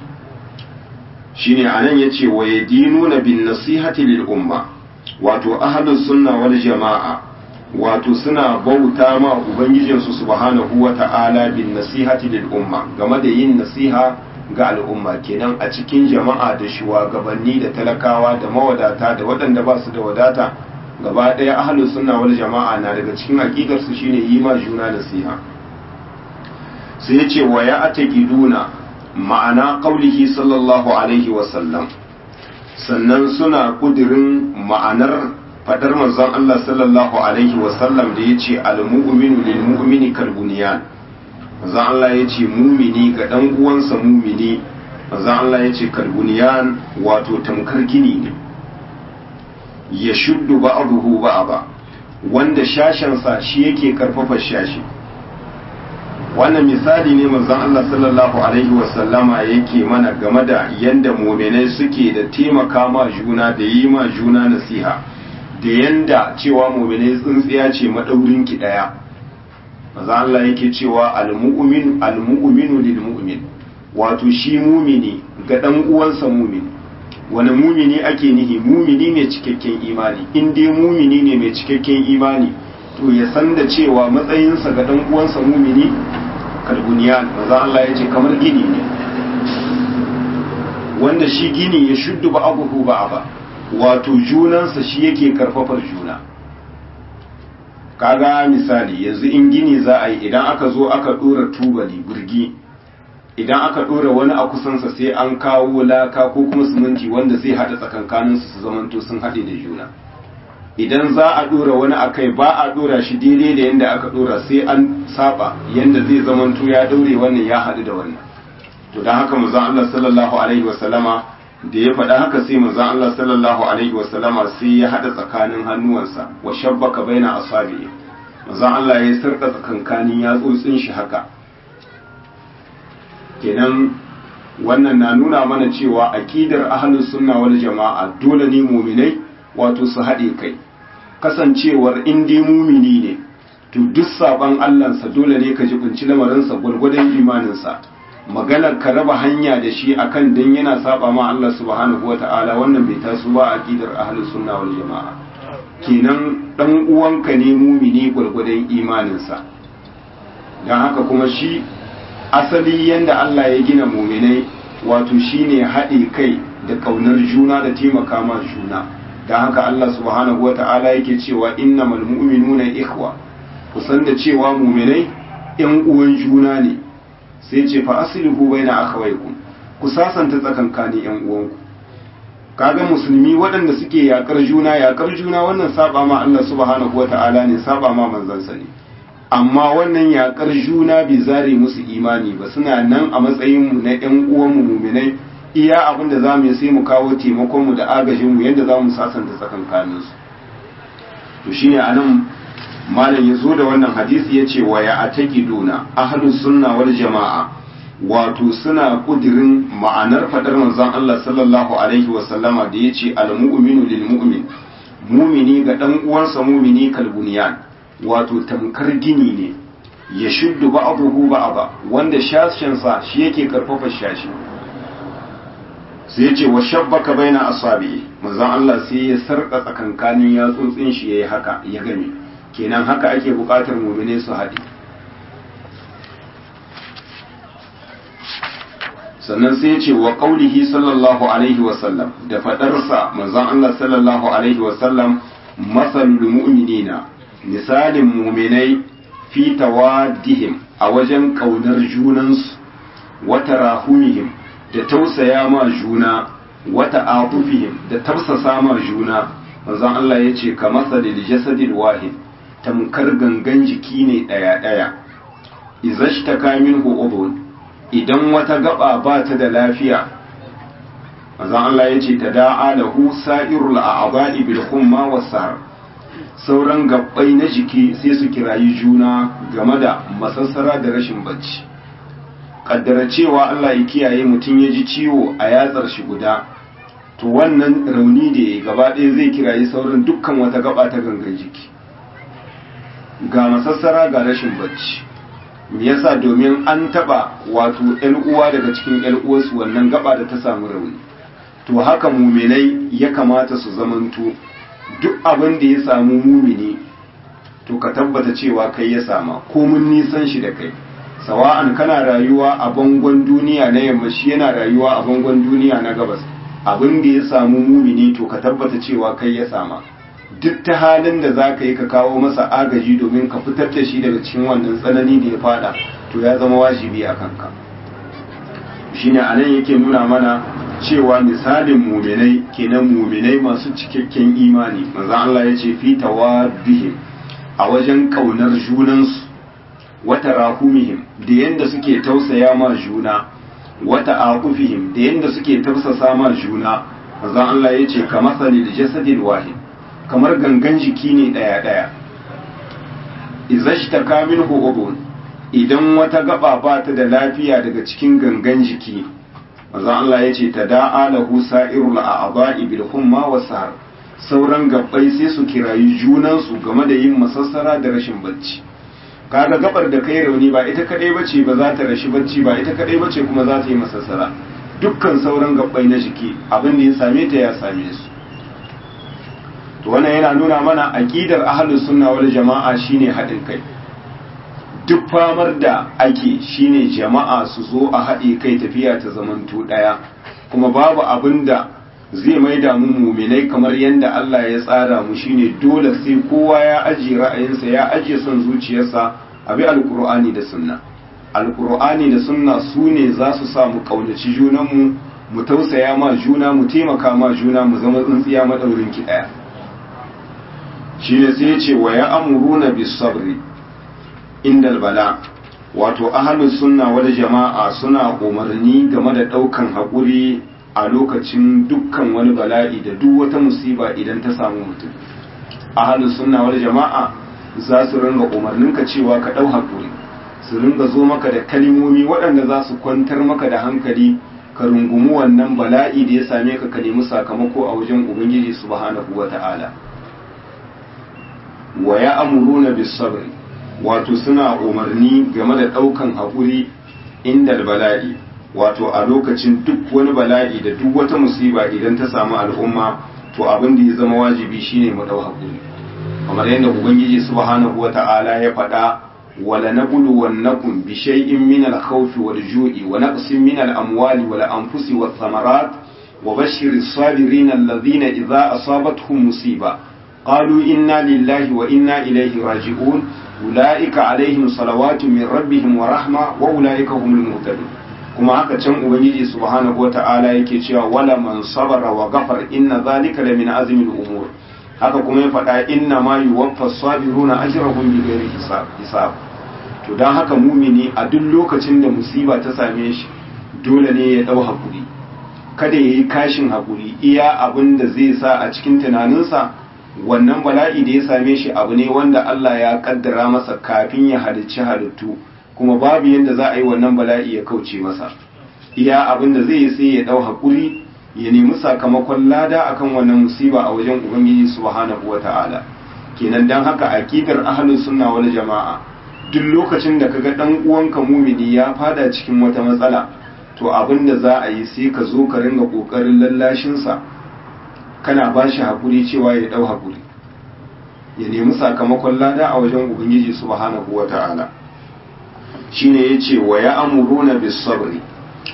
shine anan yace wa yadinuna bin nasihati lil umma wato ahlus sunna wal jama'a wato suna bauta ma ubangijinsu subhanahu wata'ala bin nasihati lil umma game da yin nasiha ga al'umma kenan a cikin jama'a da shugabanni da talakawa da mawadata da waɗanda ba su da wadata gaba ɗaya ahlus sunna wal jama'a na daga cikin aqidar su shine yi ma juna nasiha sai ya ce wa ya ataqiduna ma'ana qaulihi sallallahu alaihi wa sallam sannan suna kudirin ma'anar fadar manzon Allah sallallahu alaihi wa sallam da yace al-mu'minu lil mu'mini kal bunyan manzon Allah yace mumini ga dan uwansa mumini manzon Allah yace kal bunyan wato tamkar gini ne ya shuddu ba'dahu ba'da wanda shashansa shi yake karfafa shashi wannan misali ne manzon Allah sallallahu alaihi wasallama yake mana game da yanda muminai suke da taimaka ma juna da yi ma juna nasiha da yanda cewa muminai tsintsiya ce madaurin ki daya manzon Allah yake cewa almu'min almu'minu lilmu'min wato shi mumini ga dan uwansa mumini wani mumini ake nihi mumini mai cikakken imani in dai mumini ne mai cikakken imani to ya san da cewa matsayinsa ga dan uwansa mumini kalbuniyan maza Allah ya ce kamar gini ne wanda shi gini ya shuddu ba abubu ba ba wato junansa shi yake karfafar juna kaga misali yanzu in gini za a yi idan aka zo aka dora tubali burgi idan aka dora wani a kusansa sai an kawo laka ko kuma siminti wanda zai hada tsakankaninsu su zamanto sun haɗe da juna idan za a dora wani a kai ba a dora shi daidai da yadda aka dora sai an saba yadda zai zamanto ya daure wannan ya haɗu da wannan to don haka manzon Allah sallallahu alaihi wasallama da ya faɗa haka sai manzon Allah sallallahu alaihi wasallama sai ya haɗa tsakanin hannuwansa wa shabbaka baina asabi'i manzon Allah ya sarka tsakankanin yatsotsin shi haka kenan wannan na nuna mana cewa aqidar ahlus sunna wal jama'a dole ne mu'minai wato su haɗe kai kasancewar in dai mumini ne to duk saban Allahnsa dole ne ka jibinci lamarinsa gwargwadon imaninsa maganar ka raba hanya da shi akan dan yana saba ma Allah subhanahu wata'ala wannan bai taso ba a aqidar ahlus sunna wal jama'a kenan dan uwanka ne mumini gwargwadon imaninsa dan haka kuma shi asali yanda Allah ya gina muminai wato shine haɗe kai da ƙaunar juna da taimaka ma juna don haka Allah subhanahu wata'ala yake cewa innamal mu'minuna ikhwa kusan da cewa muminai yan uwan juna ne sai ce fa aslihu baina akhawaykum ku sasanta tsakankanin yan uwanku kaga musulmi waɗanda suke yakar juna yakar juna wannan saba ma Allah subhanahu wata'ala ne saba ma manzansa ne amma wannan yakar juna bai zare musu imani ba suna nan a matsayin mu na yan uwan mu muminai iya abin da za mu yi sai mu kawo taimakonmu da agajinmu yadda za mu sasanta tsakankaninsu to shi ne a nan malam ya zo da wannan hadisi ya ce wa ya a duna ahalus sunna wal jama'a wato suna kudirin ma'anar faɗar manzon Allah sallallahu alaihi wa sallama da ya ce al-mu'minu lil mu'min mumini ga dan uwansa mumini kalbuniyan wato tamkar gini ne ya shuddu ba'dahu ba'da wanda shashinsa shi yake karfafa shashi sai ce wa shabbaka baina asabi manzon Allah sai ya sarka tsakankanin yatsotsin shi yayi haka ya game kenan haka ake bukatar mu'mine su haɗe sannan sai ya ce wa qaulihi sallallahu alaihi wa sallam da fadarsa manzon Allah sallallahu alaihi wa sallam masalul mu'minina misalin mu'minai fi tawaddihim a wajen kaunar junansu wa tarahumihim da tausaya ma juna wa ta'atufihim da tafsasa ma juna manzon Allah ya ce ka masalil jasadil wahid tamkar gangan jiki ne daya daya izashtaka minhu udhun idan wata gaba ba ta da lafiya manzon Allah ya ce ta da'a lahu sa'irul a'dha'i bil humma was-sar sauran gabbai na jiki sai su kirayi juna game da masassara da rashin bacci kaddara cewa Allah ya kiyaye mutum ya ji ciwo a yatsar shi guda to wannan rauni da ya gaba ɗaya zai kirayi sauran dukkan wata gaba ta gangan jiki ga masassara ga rashin bacci me yasa domin an taba wato ƴan uwa daga cikin ƴan uwansu wannan gaba da ta samu rauni to haka muminai ya kamata su zamanto duk abin da ya samu mumini to ka tabbata cewa kai ya sama ko mun nisan shi da kai sawa'an kana rayuwa a bangon duniya na yamma shi yana rayuwa a bangon duniya na gabas abin da ya samu mumini to ka tabbata cewa kai ya sama duk ta halin da za ka yi ka kawo masa agaji domin ka fitar da shi daga cikin wannan tsanani da ya fada to ya zama wajibi a kanka shine a nan yake nuna mana cewa misalin muminai kenan muminai masu cikakken imani manzon Allah ya ce fi tawaddihim a wajen kaunar junansu wata rahumihim da yanda suke tausaya ma juna wata aqufihim da yanda suke tausasa ma juna manzon Allah ya ce kamar salil jasadil wahid kamar gangan jiki ne ɗaya-ɗaya izashta kamin udun idan wata gaba ba ta da lafiya daga cikin gangan jiki maza Allah ya ce ta da'a lahu sa'irul a'dha'i bil humma wa sahar sauran gabbai sai su kirayi junansu game da yin masassara da rashin bacci kaga gabar da kai rauni ba ita kadai bace ba za ta rashi bacci ba ita kadai bace kuma za ta yi masassara dukkan sauran gabbai na jiki abin da ya same ta ya same su to wannan yana nuna mana aqidar ahlus sunna wal jama'a shine haɗin kai duk famar da ake shine jama'a su zo a haɗe kai tafiya ta zamanto ɗaya kuma babu abin da zai maida mu muminai kamar yadda Allah ya tsara mu shine dole sai kowa ya ajiye ra'ayinsa ya ajiye son zuciyarsa a bi alkur'ani da sunna alkur'ani da sunna su ne za su sa mu kaunaci junanmu mu tausaya ma juna mu taimaka ma juna mu zama tsintsiya madaurin ki ɗaya shi ne sai ce wa ya amuruna bis sabri indal bala wato ahlus sunna wal jama'a suna umarni game da daukan hakuri a lokacin dukkan wani bala'i da duk wata musiba idan ta samu mutum ahlus sunna wal jama'a za su ringa umarninka cewa ka dau hakuri su ringa zo maka da kalimomi waɗanda za su kwantar maka da hankali ka rungumi wannan bala'i da ya same ka ka nemi sakamako a wajen ubangiji subhanahu wata'ala wa ya amuruna bis sabri wato suna umarni game da ɗaukan haƙuri inda bala'i wato a lokacin duk wani bala'i da duk wata musiba idan ta samu al'umma to abin da ya zama wajibi shine mu ɗau haƙuri kamar yadda ubangiji subhanahu wata'ala ya faɗa wala nabulu wannakum bi shay'in min al-khawfi wal ju'i wa naqsin min al-amwali wal anfusi wath thamarat wa bashshiris sabirin alladhina idza asabatuhum musiba qalu inna lillahi wa inna ilayhi raji'un ulaika alaihim salawatu min rabbihim wa rahma wa ulaika humul muhtadun kuma haka can ubangiji subhanahu wata'ala yake cewa wala man sabara wa ghafar inna zalika la min azmil umur haka kuma ya faɗa inna ma yuwaffa sabiruna ajrahum bi ghairi hisab to dan haka mumini a duk lokacin da musiba ta same shi dole ne ya dau hakuri kada yayi kashin hakuri iya abin da zai sa a cikin tunaninsa wannan bala'i da ya same shi abu ne wanda Allah ya kaddara masa kafin ya halicci halittu kuma babu yadda za a yi wannan bala'i ya kauce masa iya abin da zai yi sai ya dau hakuri ya nemi sakamakon lada akan wannan musiba a wajen ubangiji subhanahu wata'ala kenan dan haka aqidar ahlus sunna wal jama'a duk lokacin da kaga dan uwanka mumini ya fada cikin wata matsala to abin da za a yi sai ka zo ka ringa kokarin lallashin sa kana ba shi haƙuri cewa ya ɗau haƙuri ya nemi sakamakon lada a wajen ubangiji subhanahu wa ta'ala shi ne ya ce wa ya amuruna bis sabri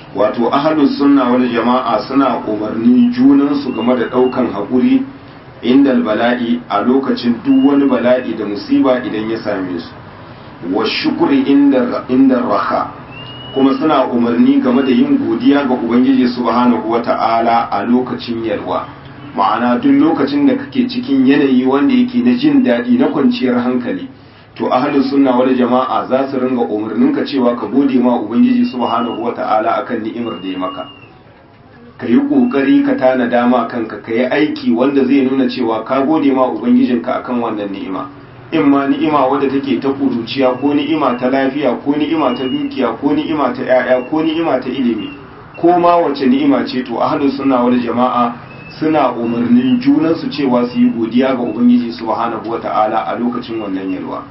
wato ahlus sunna wal jama'a suna umarnin junansu game da ɗaukan haƙuri inda bala'i a lokacin duk wani bala'i da musiba idan ya same su wa shukuri inda raha kuma suna umarni game da yin godiya ga ubangiji subhanahu wata'ala a lokacin yalwa ma'ana duk lokacin da kake cikin yanayi wanda yake na jin daɗi na kwanciyar hankali to ahlus sunna wal jama'a za su ringa umarninka cewa ka gode ma ubangiji subhanahu wata'ala akan ni'imar da ya maka ka yi ƙoƙari ka tana dama kanka ka yi aiki wanda zai nuna cewa ka gode ma ubangijinka akan wannan ni'ima in ma ni'ima wadda take ta kuruciya ko ni'ima ta lafiya ko ni'ima ta dukiya ko ni'ima ta 'ya'ya ko ni'ima ta ilimi ko ma wace ni'ima ce to ahlus sunna wal jama'a suna umarnin junan su cewa su yi godiya ga ubangiji subhanahu wata'ala a lokacin wannan yalwa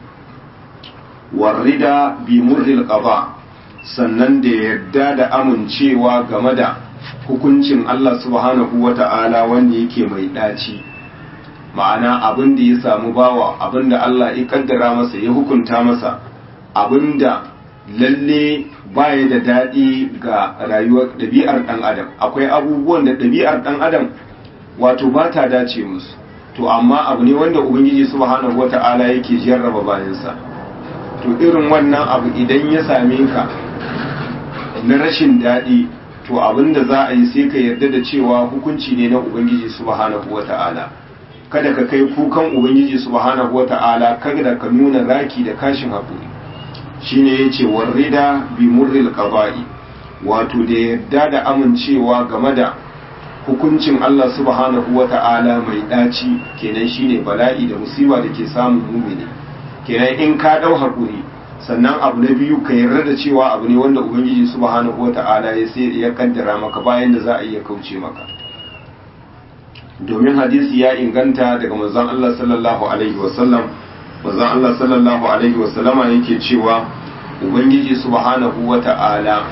warrida bi murril qada sannan da yarda da amincewa game da hukuncin Allah subhanahu wa ta'ala wanda yake mai ɗaci ma'ana abin da ya samu bawa abin da Allah ya kaddara masa ya hukunta masa abin da lalle baya da daɗi ga rayuwar ɗabi'ar ɗan adam akwai abubuwan da ɗabi'ar ɗan adam wato ba ta dace musu to amma abu ne wanda ubangiji subhanahu wa ta'ala yake jarraba bayansa to irin wannan abu idan ya same ka na rashin daɗi to abin da za a yi sai ka yarda da cewa hukunci ne na ubangiji subhanahu wata'ala kada ka kai kukan ubangiji subhanahu wata'ala kada ka nuna raki da kashin haƙuri shine yace warrida bi murril qada'i wato da yarda da amincewa game da hukuncin Allah subhanahu wata'ala mai daci kenan shine bala'i da musiba da ke samun mumini kenan in ka dau haƙuri sannan abu na biyu ka yarda da cewa abu ne wanda ubangiji subhanahu wata'ala ya sai ya kaddara maka bayan da za a iya kauce maka domin hadisi ya inganta daga manzon Allah sallallahu alaihi wasallam manzon Allah sallallahu alaihi wasallama yake cewa ubangiji subhanahu wata'ala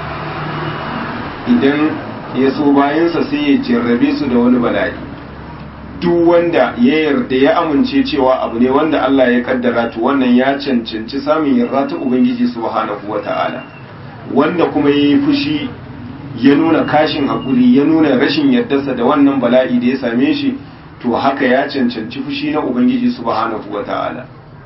idan ya so bayansa sai ya jarrabe su da wani bala'i duk wanda ya yarda ya amince cewa abu ne wanda Allah ya kaddara to wannan ya cancanci samun yarda ta Ubangiji subhanahu wata'ala wanda kuma yayi fushi ya nuna kashin hakuri ya nuna rashin yardarsa da wannan bala'i da ya same shi to haka ya cancanci fushi na Ubangiji subhanahu wata'ala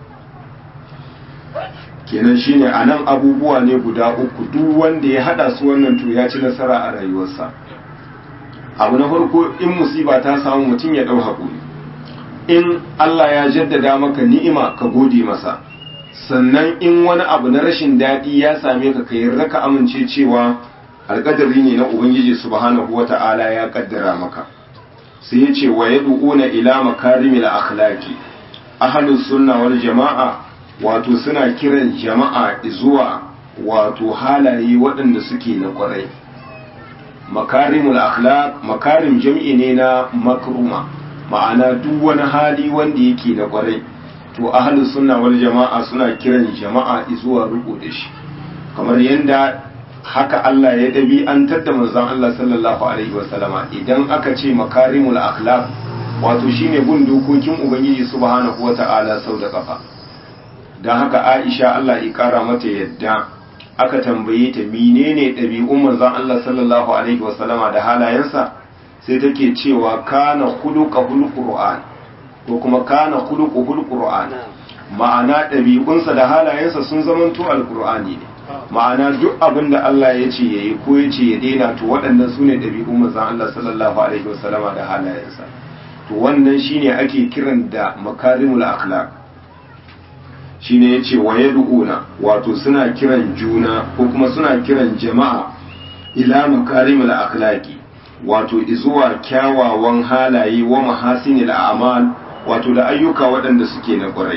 kenan shine anan abubuwa ne guda uku duk wanda ya hada su wannan to ya ci nasara a rayuwarsa abu na farko in musiba ta samu mutum ya ɗau haƙuri in Allah ya jaddada maka ni'ima ka gode masa sannan in wani abu na rashin daɗi ya same ka ka yarda ka amince cewa alƙadari ne na Ubangiji subhanahu wa ta'ala ya ƙaddara maka sai ya ce wa yad'una ila makarimil akhlaqi ahlus sunna wal jama'a wato suna kiran jama'a zuwa wato halaye waɗanda suke na ƙwarai makarimul akhlaq makarim jam'i ne na makruma ma'ana duk wani hali wanda yake na kwarai to ahlus sunna wal jama'a suna kiran jama'a zuwa riko da shi kamar yanda haka Allah ya dabi an tadda manzon Allah sallallahu alaihi wasallama idan aka ce makarimul akhlaq wato shine bin dokokin ubangiji subhanahu wata'ala sau da kafa dan haka Aisha Allah ya kara mata yadda aka tambaye ta menene ɗabi'un manzon Allah sallallahu alaihi wasallama da halayensa sai take cewa kana khuluqul qur'an ko kuma kana khuluqul qur'an ma'ana ɗabi'unsa da halayensa sun zamanto alqur'ani ne ma'ana duk abin da Allah ya ce yayi ko ya ce ya daina to waɗannan su ne ɗabi'un manzon Allah sallallahu alaihi wasallama da halayensa to wannan shine ake kiran da makarimul akhlaq shine yace wa yad'una wato suna kiran juna ko kuma suna kiran jama'a ila makarimul akhlaqi wato izuwa kyawawan halaye wa mahasinil a'mal wato da ayyuka waɗanda suke na ƙwarai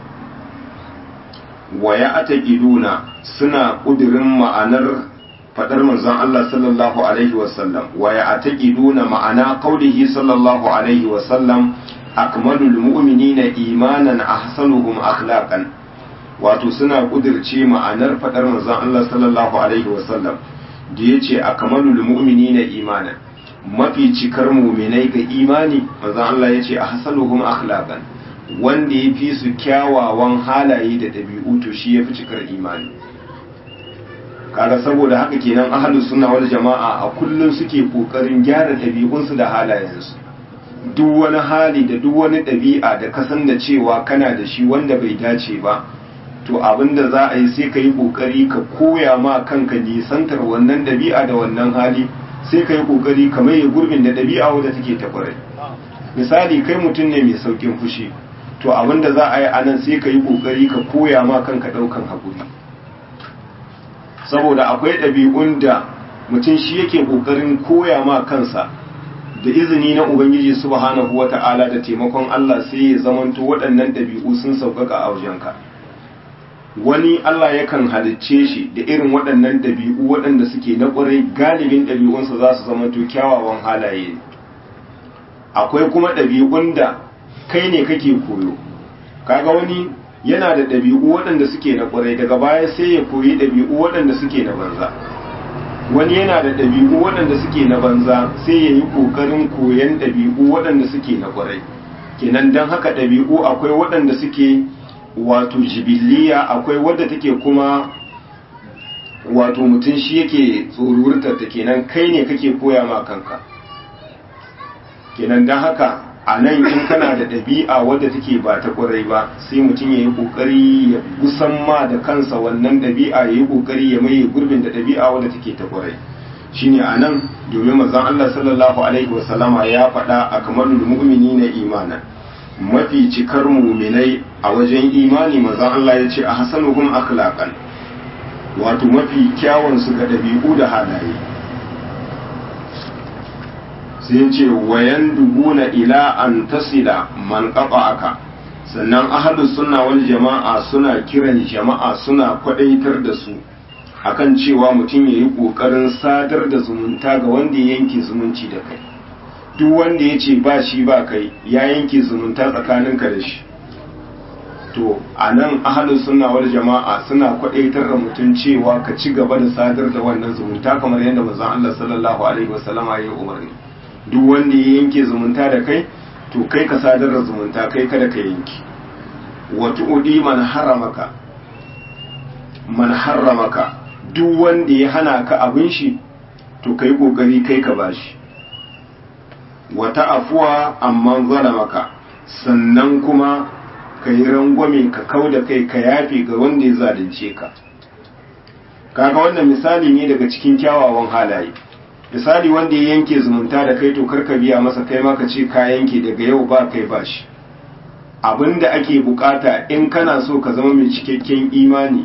wa ya ataqiduna suna ƙudirin ma'anar fadar manzon Allah sallallahu alaihi wasallam wa ya ataqiduna ma'ana qaulihi sallallahu alaihi wasallam akmalul mu'minina imanan ahsanuhum akhlaqan wato suna kudirce ma'anar fadar manzon Allah sallallahu alaihi wasallam da yace akmalul mu'minina imanan mafi cikar mu'minai ga imani manzon Allah yace ahsanuhum akhlaqan wanda ya fi su kyawawan halaye da ɗabi'u to shi ya fi cikar imani kaga saboda haka kenan ahlus sunna wal jama'a a kullun suke kokarin gyara ɗabi'unsu da halayensu duk wani hali da duk wani ɗabi'a da ka san da cewa kana da shi wanda bai dace ba to abinda za a yi sai ka yi kokari ka koya ma kanka nisantar wannan ɗabi'a da wannan hali sai ka yi kokari ka maye gurbin da ɗabi'a wadda take ta kwarai misali kai mutum ne mai saukin fushi to abinda za a yi anan sai ka yi kokari ka koya ma kanka ɗaukan haƙuri saboda akwai ɗabi'un da mutum shi yake ƙoƙarin koya ma kansa da izini na ubangiji subhanahu wata'ala da taimakon Allah sai ya zamanto waɗannan ɗabi'u sun sauƙaƙa a wajenka wani Allah yakan halicce shi da irin waɗannan ɗabi'u waɗanda suke na ƙwarai galibin ɗabi'unsa za su zamanto kyawawan halaye akwai kuma ɗabi'un da kai ne kake koyo kaga wani yana da ɗabi'u waɗanda suke na ƙwarai daga baya sai ya koyi ɗabi'u waɗanda suke na banza wani yana da ɗabi'u waɗanda suke na banza sai ya yi ƙoƙarin koyan ɗabi'u waɗanda suke na ƙwarai kenan don haka ɗabi'u akwai waɗanda suke wato jibiliya akwai wadda take kuma wato mutum shi yake tsoruwarta ta kenan kai ne kake koya ma kanka kenan don haka a nan in kana da ɗabi'a wadda take ba ta ƙwarai ba sai mutum ya yi ƙoƙari ya gusan ma da kansa wannan ɗabi'a ya yi ƙoƙari ya maye gurbin da ɗabi'a wadda take ta ƙwarai shine a nan domin manzon Allah sallallahu alaihi wasallama ya faɗa a kamar mu'mini na imana mafi cikar muminai a wajen imani manzon Allah ya ce a hasanuhum akhlaqan wato mafi kyawun su ga ɗabi'u da halaye sai ce wayan dubuna ila an tasila man aka sannan ahlus sunna wal jama'a suna kiran jama'a suna kwadaitar da su akan cewa mutum yayi kokarin sadar da zumunta ga wanda ya yanke zumunci da kai duk wanda ya ce ba shi ba kai ya yanke zumunta tsakaninka da shi to a nan ahalus sunna wal jama'a suna kwadaitar da mutum cewa ka ci gaba da sadar da wannan zumunta kamar yadda manzon Allah sallallahu alaihi wasallama ya yi umarni duk wanda ya yanke zumunta da kai to kai ka sadar da zumunta kai kada ka yanki wata udi man haramaka man haramaka duk wanda ya hana ka abin shi to kai kokari kai ka bashi wata afuwa amma zalamaka sannan kuma ka yi rangwame ka kau da kai ka yafe ga wanda ya zalunce ka kaga wannan misali ne daga cikin kyawawan halaye misali wanda ya yanke zumunta da kai to karka biya masa kai ma ka ce ka yanke daga yau ba kai ba shi abinda ake bukata in kana so ka zama mai cikakken imani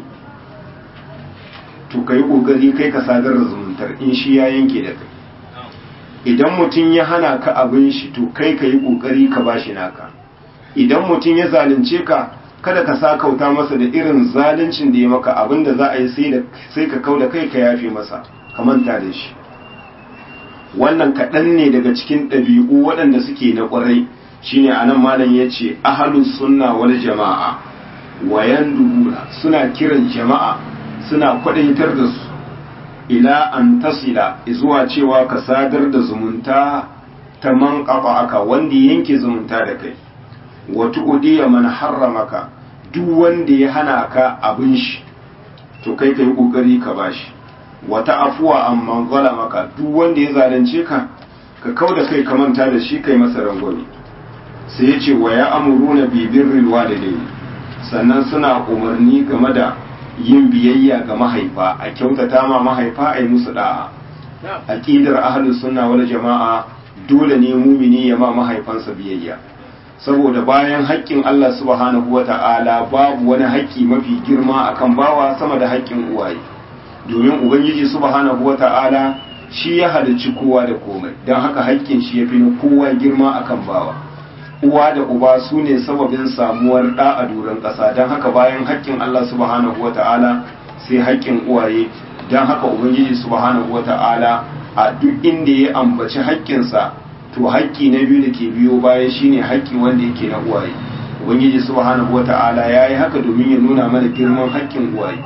to ka yi kokari kai ka sadar da zumuntar in shi ya yanke da kai idan mutum ya hana ka abin shi to kai ka yi kokari ka bashi naka idan mutum ya zalunce ka kada ka sa kauta masa da irin zaluncin da ya maka abinda za a yi sai ka kau da kai ka yafe masa ka manta da shi wannan kaɗan ne daga cikin ɗabi'u waɗanda suke na ƙwarai shine anan malam ya ce ahalus sunna wal jama'a wayan dubura suna kiran jama'a suna kwaɗaitar da su ila an tasila zuwa cewa ka sadar da zumunta ta man aka wanda yanke zumunta da kai wata udiya man harramaka duk wanda ya hana ka abin shi to kai ka yi ƙoƙari ka bashi wata afuwa amma maka duk wanda ya zalunce ka ka kau da kai ka manta da shi kai masa rangwame sai ya ce wa ya amuruna bi birril walidai sannan suna umarni game da yin biyayya ga mahaifa a kyautata ma mahaifa a yi musu da'a aqidar ahlus sunna wal jama'a dole ne mumini ya ma mahaifansa biyayya saboda bayan haƙƙin Allah subhanahu wata'ala babu wani haƙƙi mafi girma akan bawa sama da haƙƙin uwaye domin ubangiji subhanahu wata'ala shi ya halicci kowa da komai don haka haƙƙin shi ya fi na kowa girma akan bawa uwa da uba su ne sababin samuwar ɗa a doron ƙasa don haka bayan haƙƙin Allah subhanahu wata'ala sai haƙƙin uwaye don haka ubangiji subhanahu wata'ala a duk inda ya ambaci haƙƙinsa to haƙƙi na biyu da ke biyo baya shine haƙƙi wanda yake na uwaye ubangiji subhanahu wata'ala ya yi haka domin ya nuna mana girman haƙƙin uwaye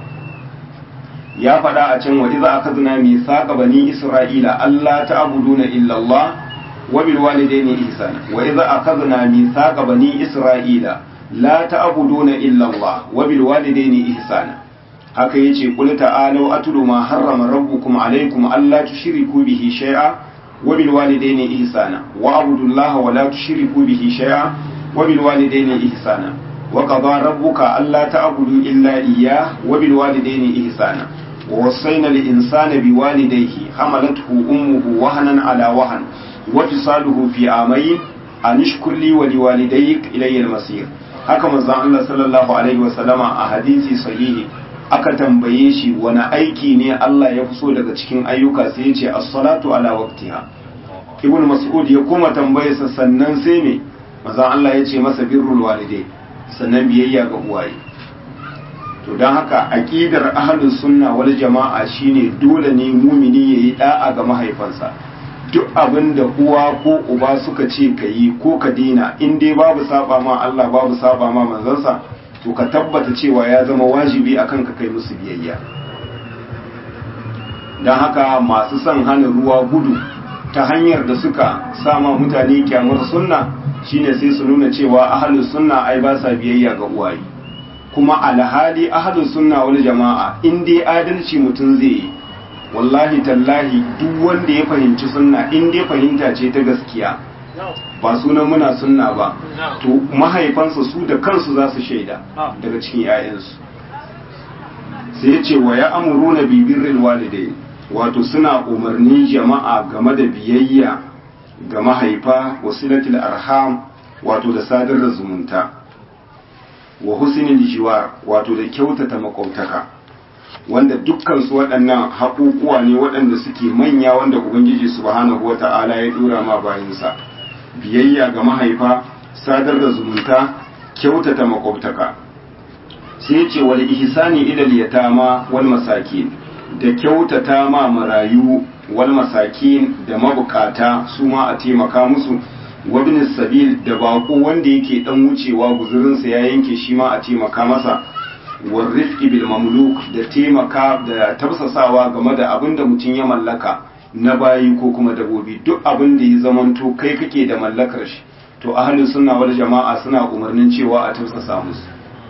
ya faɗa a can waje za a kazina mai saƙa bani isra'ila Allah ta abuduna illallah wa bil walidaini ihsana wa idza akhadna mithaqa bani isra'ila la ta'buduna illa Allah wa bil walidaini ihsana haka yace qul ta'alu atlu ma harrama rabbukum alaykum alla tushriku bihi shay'a wa bil walidayni ihsana wa abudullaha wa la tushriku bihi shay'a wa bil walidayni ihsana wa qada rabbuka alla ta'budu illa iyyah wa bil walidayni ihsana wa wassayna lil insana biwalidayhi hamalathu ummuhu wahanan ala wahan wa fisaluhu fi amayn an ishkur li wa liwalidayk ilayya al-masir haka manzon Allah sallallahu alaihi wasallama a hadisi sahihi aka tambaye shi wani aiki ne Allah ya fi so daga cikin ayyuka sai ya ce as-salatu ala waqtiha ibn mas'ud ya kuma tambaye sa sannan sai me manzon Allah ya ce masa birrul walidai sannan biyayya ga uwaye to don haka aqidar ahlus sunna wal jama'a shine dole ne mumini yayi da'a ga mahaifansa duk abin da uwa ko uba suka ce ka yi ko ka dina in dai babu saba ma Allah babu saba ma manzansa to ka tabbata cewa ya zama wajibi akan ka kai musu biyayya don haka masu son hana ruwa gudu ta hanyar da suka sama mutane kyamar sunna shine sai su nuna cewa ahlus sunna ai ba sa biyayya ga uwaye kuma alhali ahlus sunna wal jama'a in dai adalci mutum zai yi wallahi tallahi duk wanda ya fahimci sunna in dai fahimta ce ta gaskiya ba sunan muna sunna ba to mahaifansa su da kansu za su shaida daga cikin 'ya'yansu sai ya ce wa ya amuruna bibirrin walidai wato suna umarnin jama'a game da biyayya ga mahaifa wasilatul arham wato da sadar da zumunta wa husnul jiwar wato da kyautata makwabtaka wanda dukkan su waɗannan haƙuƙuwa ne waɗanda suke manya wanda ubangiji subhanahu wata'ala ya dora ma bayansa biyayya ga mahaifa sadar da zumunta kyautata makwabtaka sai ce wal ihsani ila yatama wal masakin da kyautata ma marayu wal masakin da mabukata su ma a taimaka musu wabin sabil da bako wanda yake dan wucewa guzurinsa ya yanke shi ma a taimaka masa warrifki bil mamluk da taimaka da tafsasawa game da abin da mutum ya mallaka na bayi ko kuma dabobi duk abin da ya zamanto kai kake da mallakar shi to ahlus sunna wal jama'a suna umarnin cewa a tafsasa musu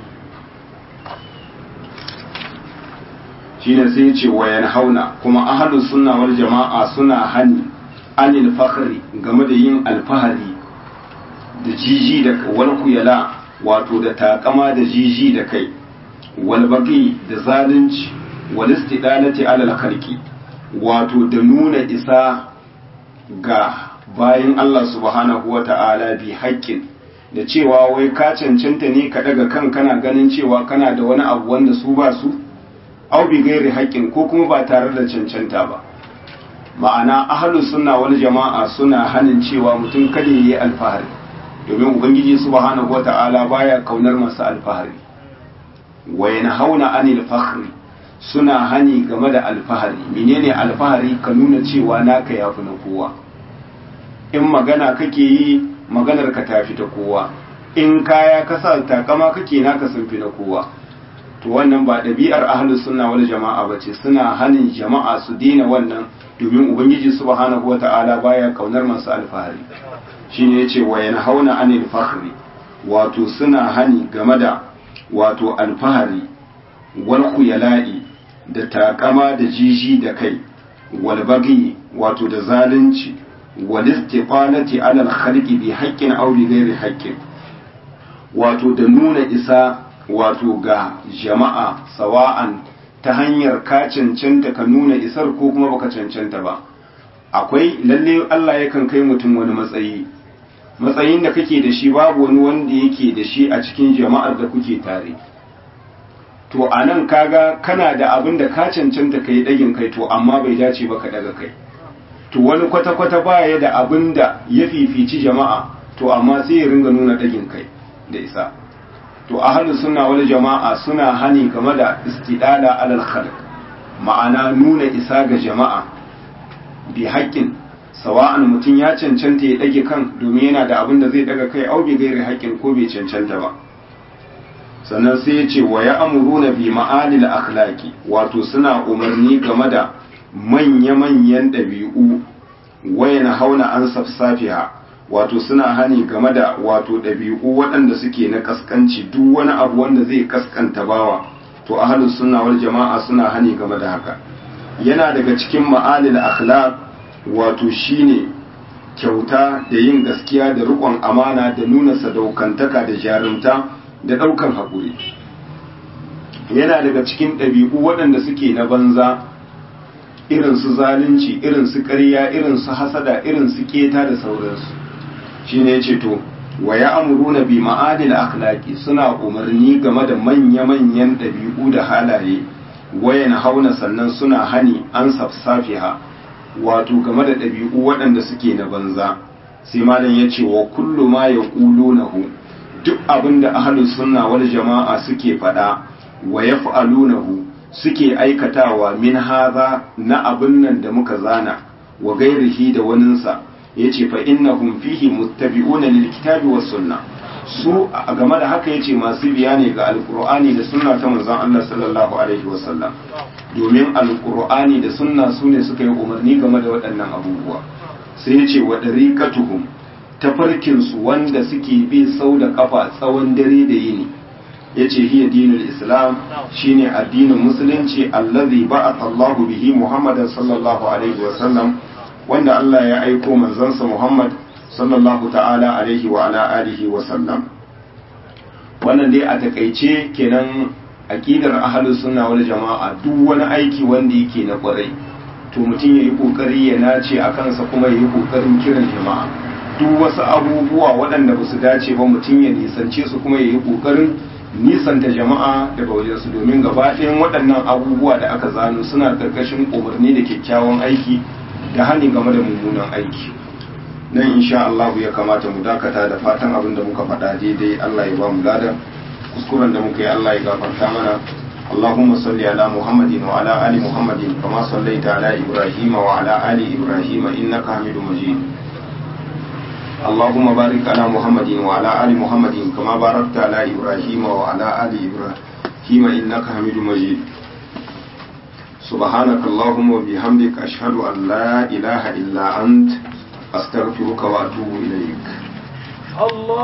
shine sai ya ce wayan hauna kuma ahlus sunna wal jama'a suna hani anil fakhri game da yin alfahari da jiji da wal kuyala wato da takama da jiji da kai wal baqi da zalunci wal istidalati ala khalqi wato da nuna isa ga bayan Allah subhanahu wata'ala bi haƙƙin da cewa wai ka cancanta ne ka daga kan kana ganin cewa kana da wani abu wanda su ba su au bi gairi haƙƙin ko kuma ba tare da cancanta ba ma'ana ahlus sunna wal jama'a suna hanin cewa mutum kada yi alfahari domin ubangiji subhanahu wata'ala baya kaunar masu alfahari wa yanhauna anil fakhri suna hani game da alfahari menene alfahari ka nuna cewa naka yafi na kowa in magana kake yi maganar ka tafi ta kowa in kaya ka sa takama kake naka sun fi na kowa to wannan ba ɗabi'ar ahlus sunna wal jama'a bace suna hanin jama'a su dina wannan domin ubangiji subhanahu wata'ala baya kaunar masu alfahari shine yace wa yanhauna anil fakhri wato suna hani game da wato alfahari wal khuyala'i da takama da jiji da kai wal bagi wato da zalunci wal istiqalati ala al khalqi bi haqqin aw bi ghairi haqqin wato da nuna isa wato ga jama'a sawa'an ta hanyar ka cancanta ka nuna isar ko kuma baka cancanta ba akwai lalle Allah yakan kai mutum wani matsayi matsayin da kake da shi babu wani wanda yake da shi a cikin jama'ar da kuke tare to a nan kaga kana da abin da ka cancanta ka yi ɗagin kai to amma bai dace ba ka ɗaga kai to wani kwata-kwata baya da abin da ya fifici jama'a to amma sai ya ringa nuna ɗagin kai da isa to ahlus sunna wal jama'a suna hani game da istidala alal khalq ma'ana nuna isa ga jama'a bi haƙƙin sawa'an mutum ya cancanta ya ɗage kan domin yana da abin da zai ɗaga kai au bi gairi haƙƙin ko bai cancanta ba sannan sai ya ce wa ya amuruna bi ma'alil akhlaqi wato suna umarni game da manya-manyan ɗabi'u wayan hauna an safsafiha wato suna hani game da wato ɗabi'u waɗanda suke na kaskanci duk wani abu wanda zai kaskanta bawa to ahlus sunna wal jama'a suna hani game da haka yana daga cikin ma'alil akhlaq wato shine kyauta da yin gaskiya da riƙon amana da nuna sadaukantaka da jarumta da ɗaukan haƙuri yana daga cikin ɗabi'u waɗanda suke na banza irin su zalunci irin su ƙarya irin su hasada irin su keta da sauransu shine yace to wa ya'muruna bi ma'adil akhlaqi suna umarni game da manya-manyan ɗabi'u da halaye wayan hauna sannan suna hani an safsafiha wato game da ɗabi'u waɗanda suke na banza sai malam yace wa kullu ma yaqulunahu duk abinda ahlus sunna wal jama'a suke faɗa wa yaf'alunahu suke aikatawa min haza na abin nan da muka zana wa gairihi da waninsa yace fa innahum fihi muttabi'una lil kitabi was sunna su a game da haka yace masu biya ne ga alqur'ani da sunna ta manzon Allah sallallahu alaihi wasallam domin alqur'ani da sunna su ne suka yi umarni game da waɗannan abubuwa sai yace wa dariqatuhum tafarkin su wanda suke bi sau da kafa tsawon dare da yini yace hiya dinul islam shine addinin musulunci allazi ba'atha Allahu bihi Muhammadan sallallahu alaihi wa sallam wanda Allah ya aiko manzansa Muhammad sallallahu ta'ala alaihi wa ala alihi wa sallam wannan dai a takaice kenan aqidar ahlus sunna wal jama'a duk wani aiki wanda yake na kwarai to mutum yayi kokari ya nace a kansa kuma yayi kokarin kiran jama'a duk wasu abubuwa waɗanda ba su dace ba mutum ya nisance su kuma yayi kokarin nisanta jama'a daga wajensu domin gaba ɗayan waɗannan abubuwa da aka zano suna ƙarƙashin umarni da kyakkyawan aiki da hani game da mummunan aiki nan insha Allah ya kamata mu dakata da fatan abin da muka faɗa daidai Allah ya ba mu ladan kuskuren da muka yi Allah ya gafarta mana اللهم صل على محمد وعلى آل محمد كما صليت على إبراهيم وعلى آل إبراهيم إنك حميد مجيد اللهم بارك على محمد وعلى آل محمد كما باركت على إبراهيم وعلى آل إبراهيم إنك حميد مجيد سبحانك اللهم وبحمدك أشهد أن لا إله إلا أنت أستغفرك وأتوب إليك الله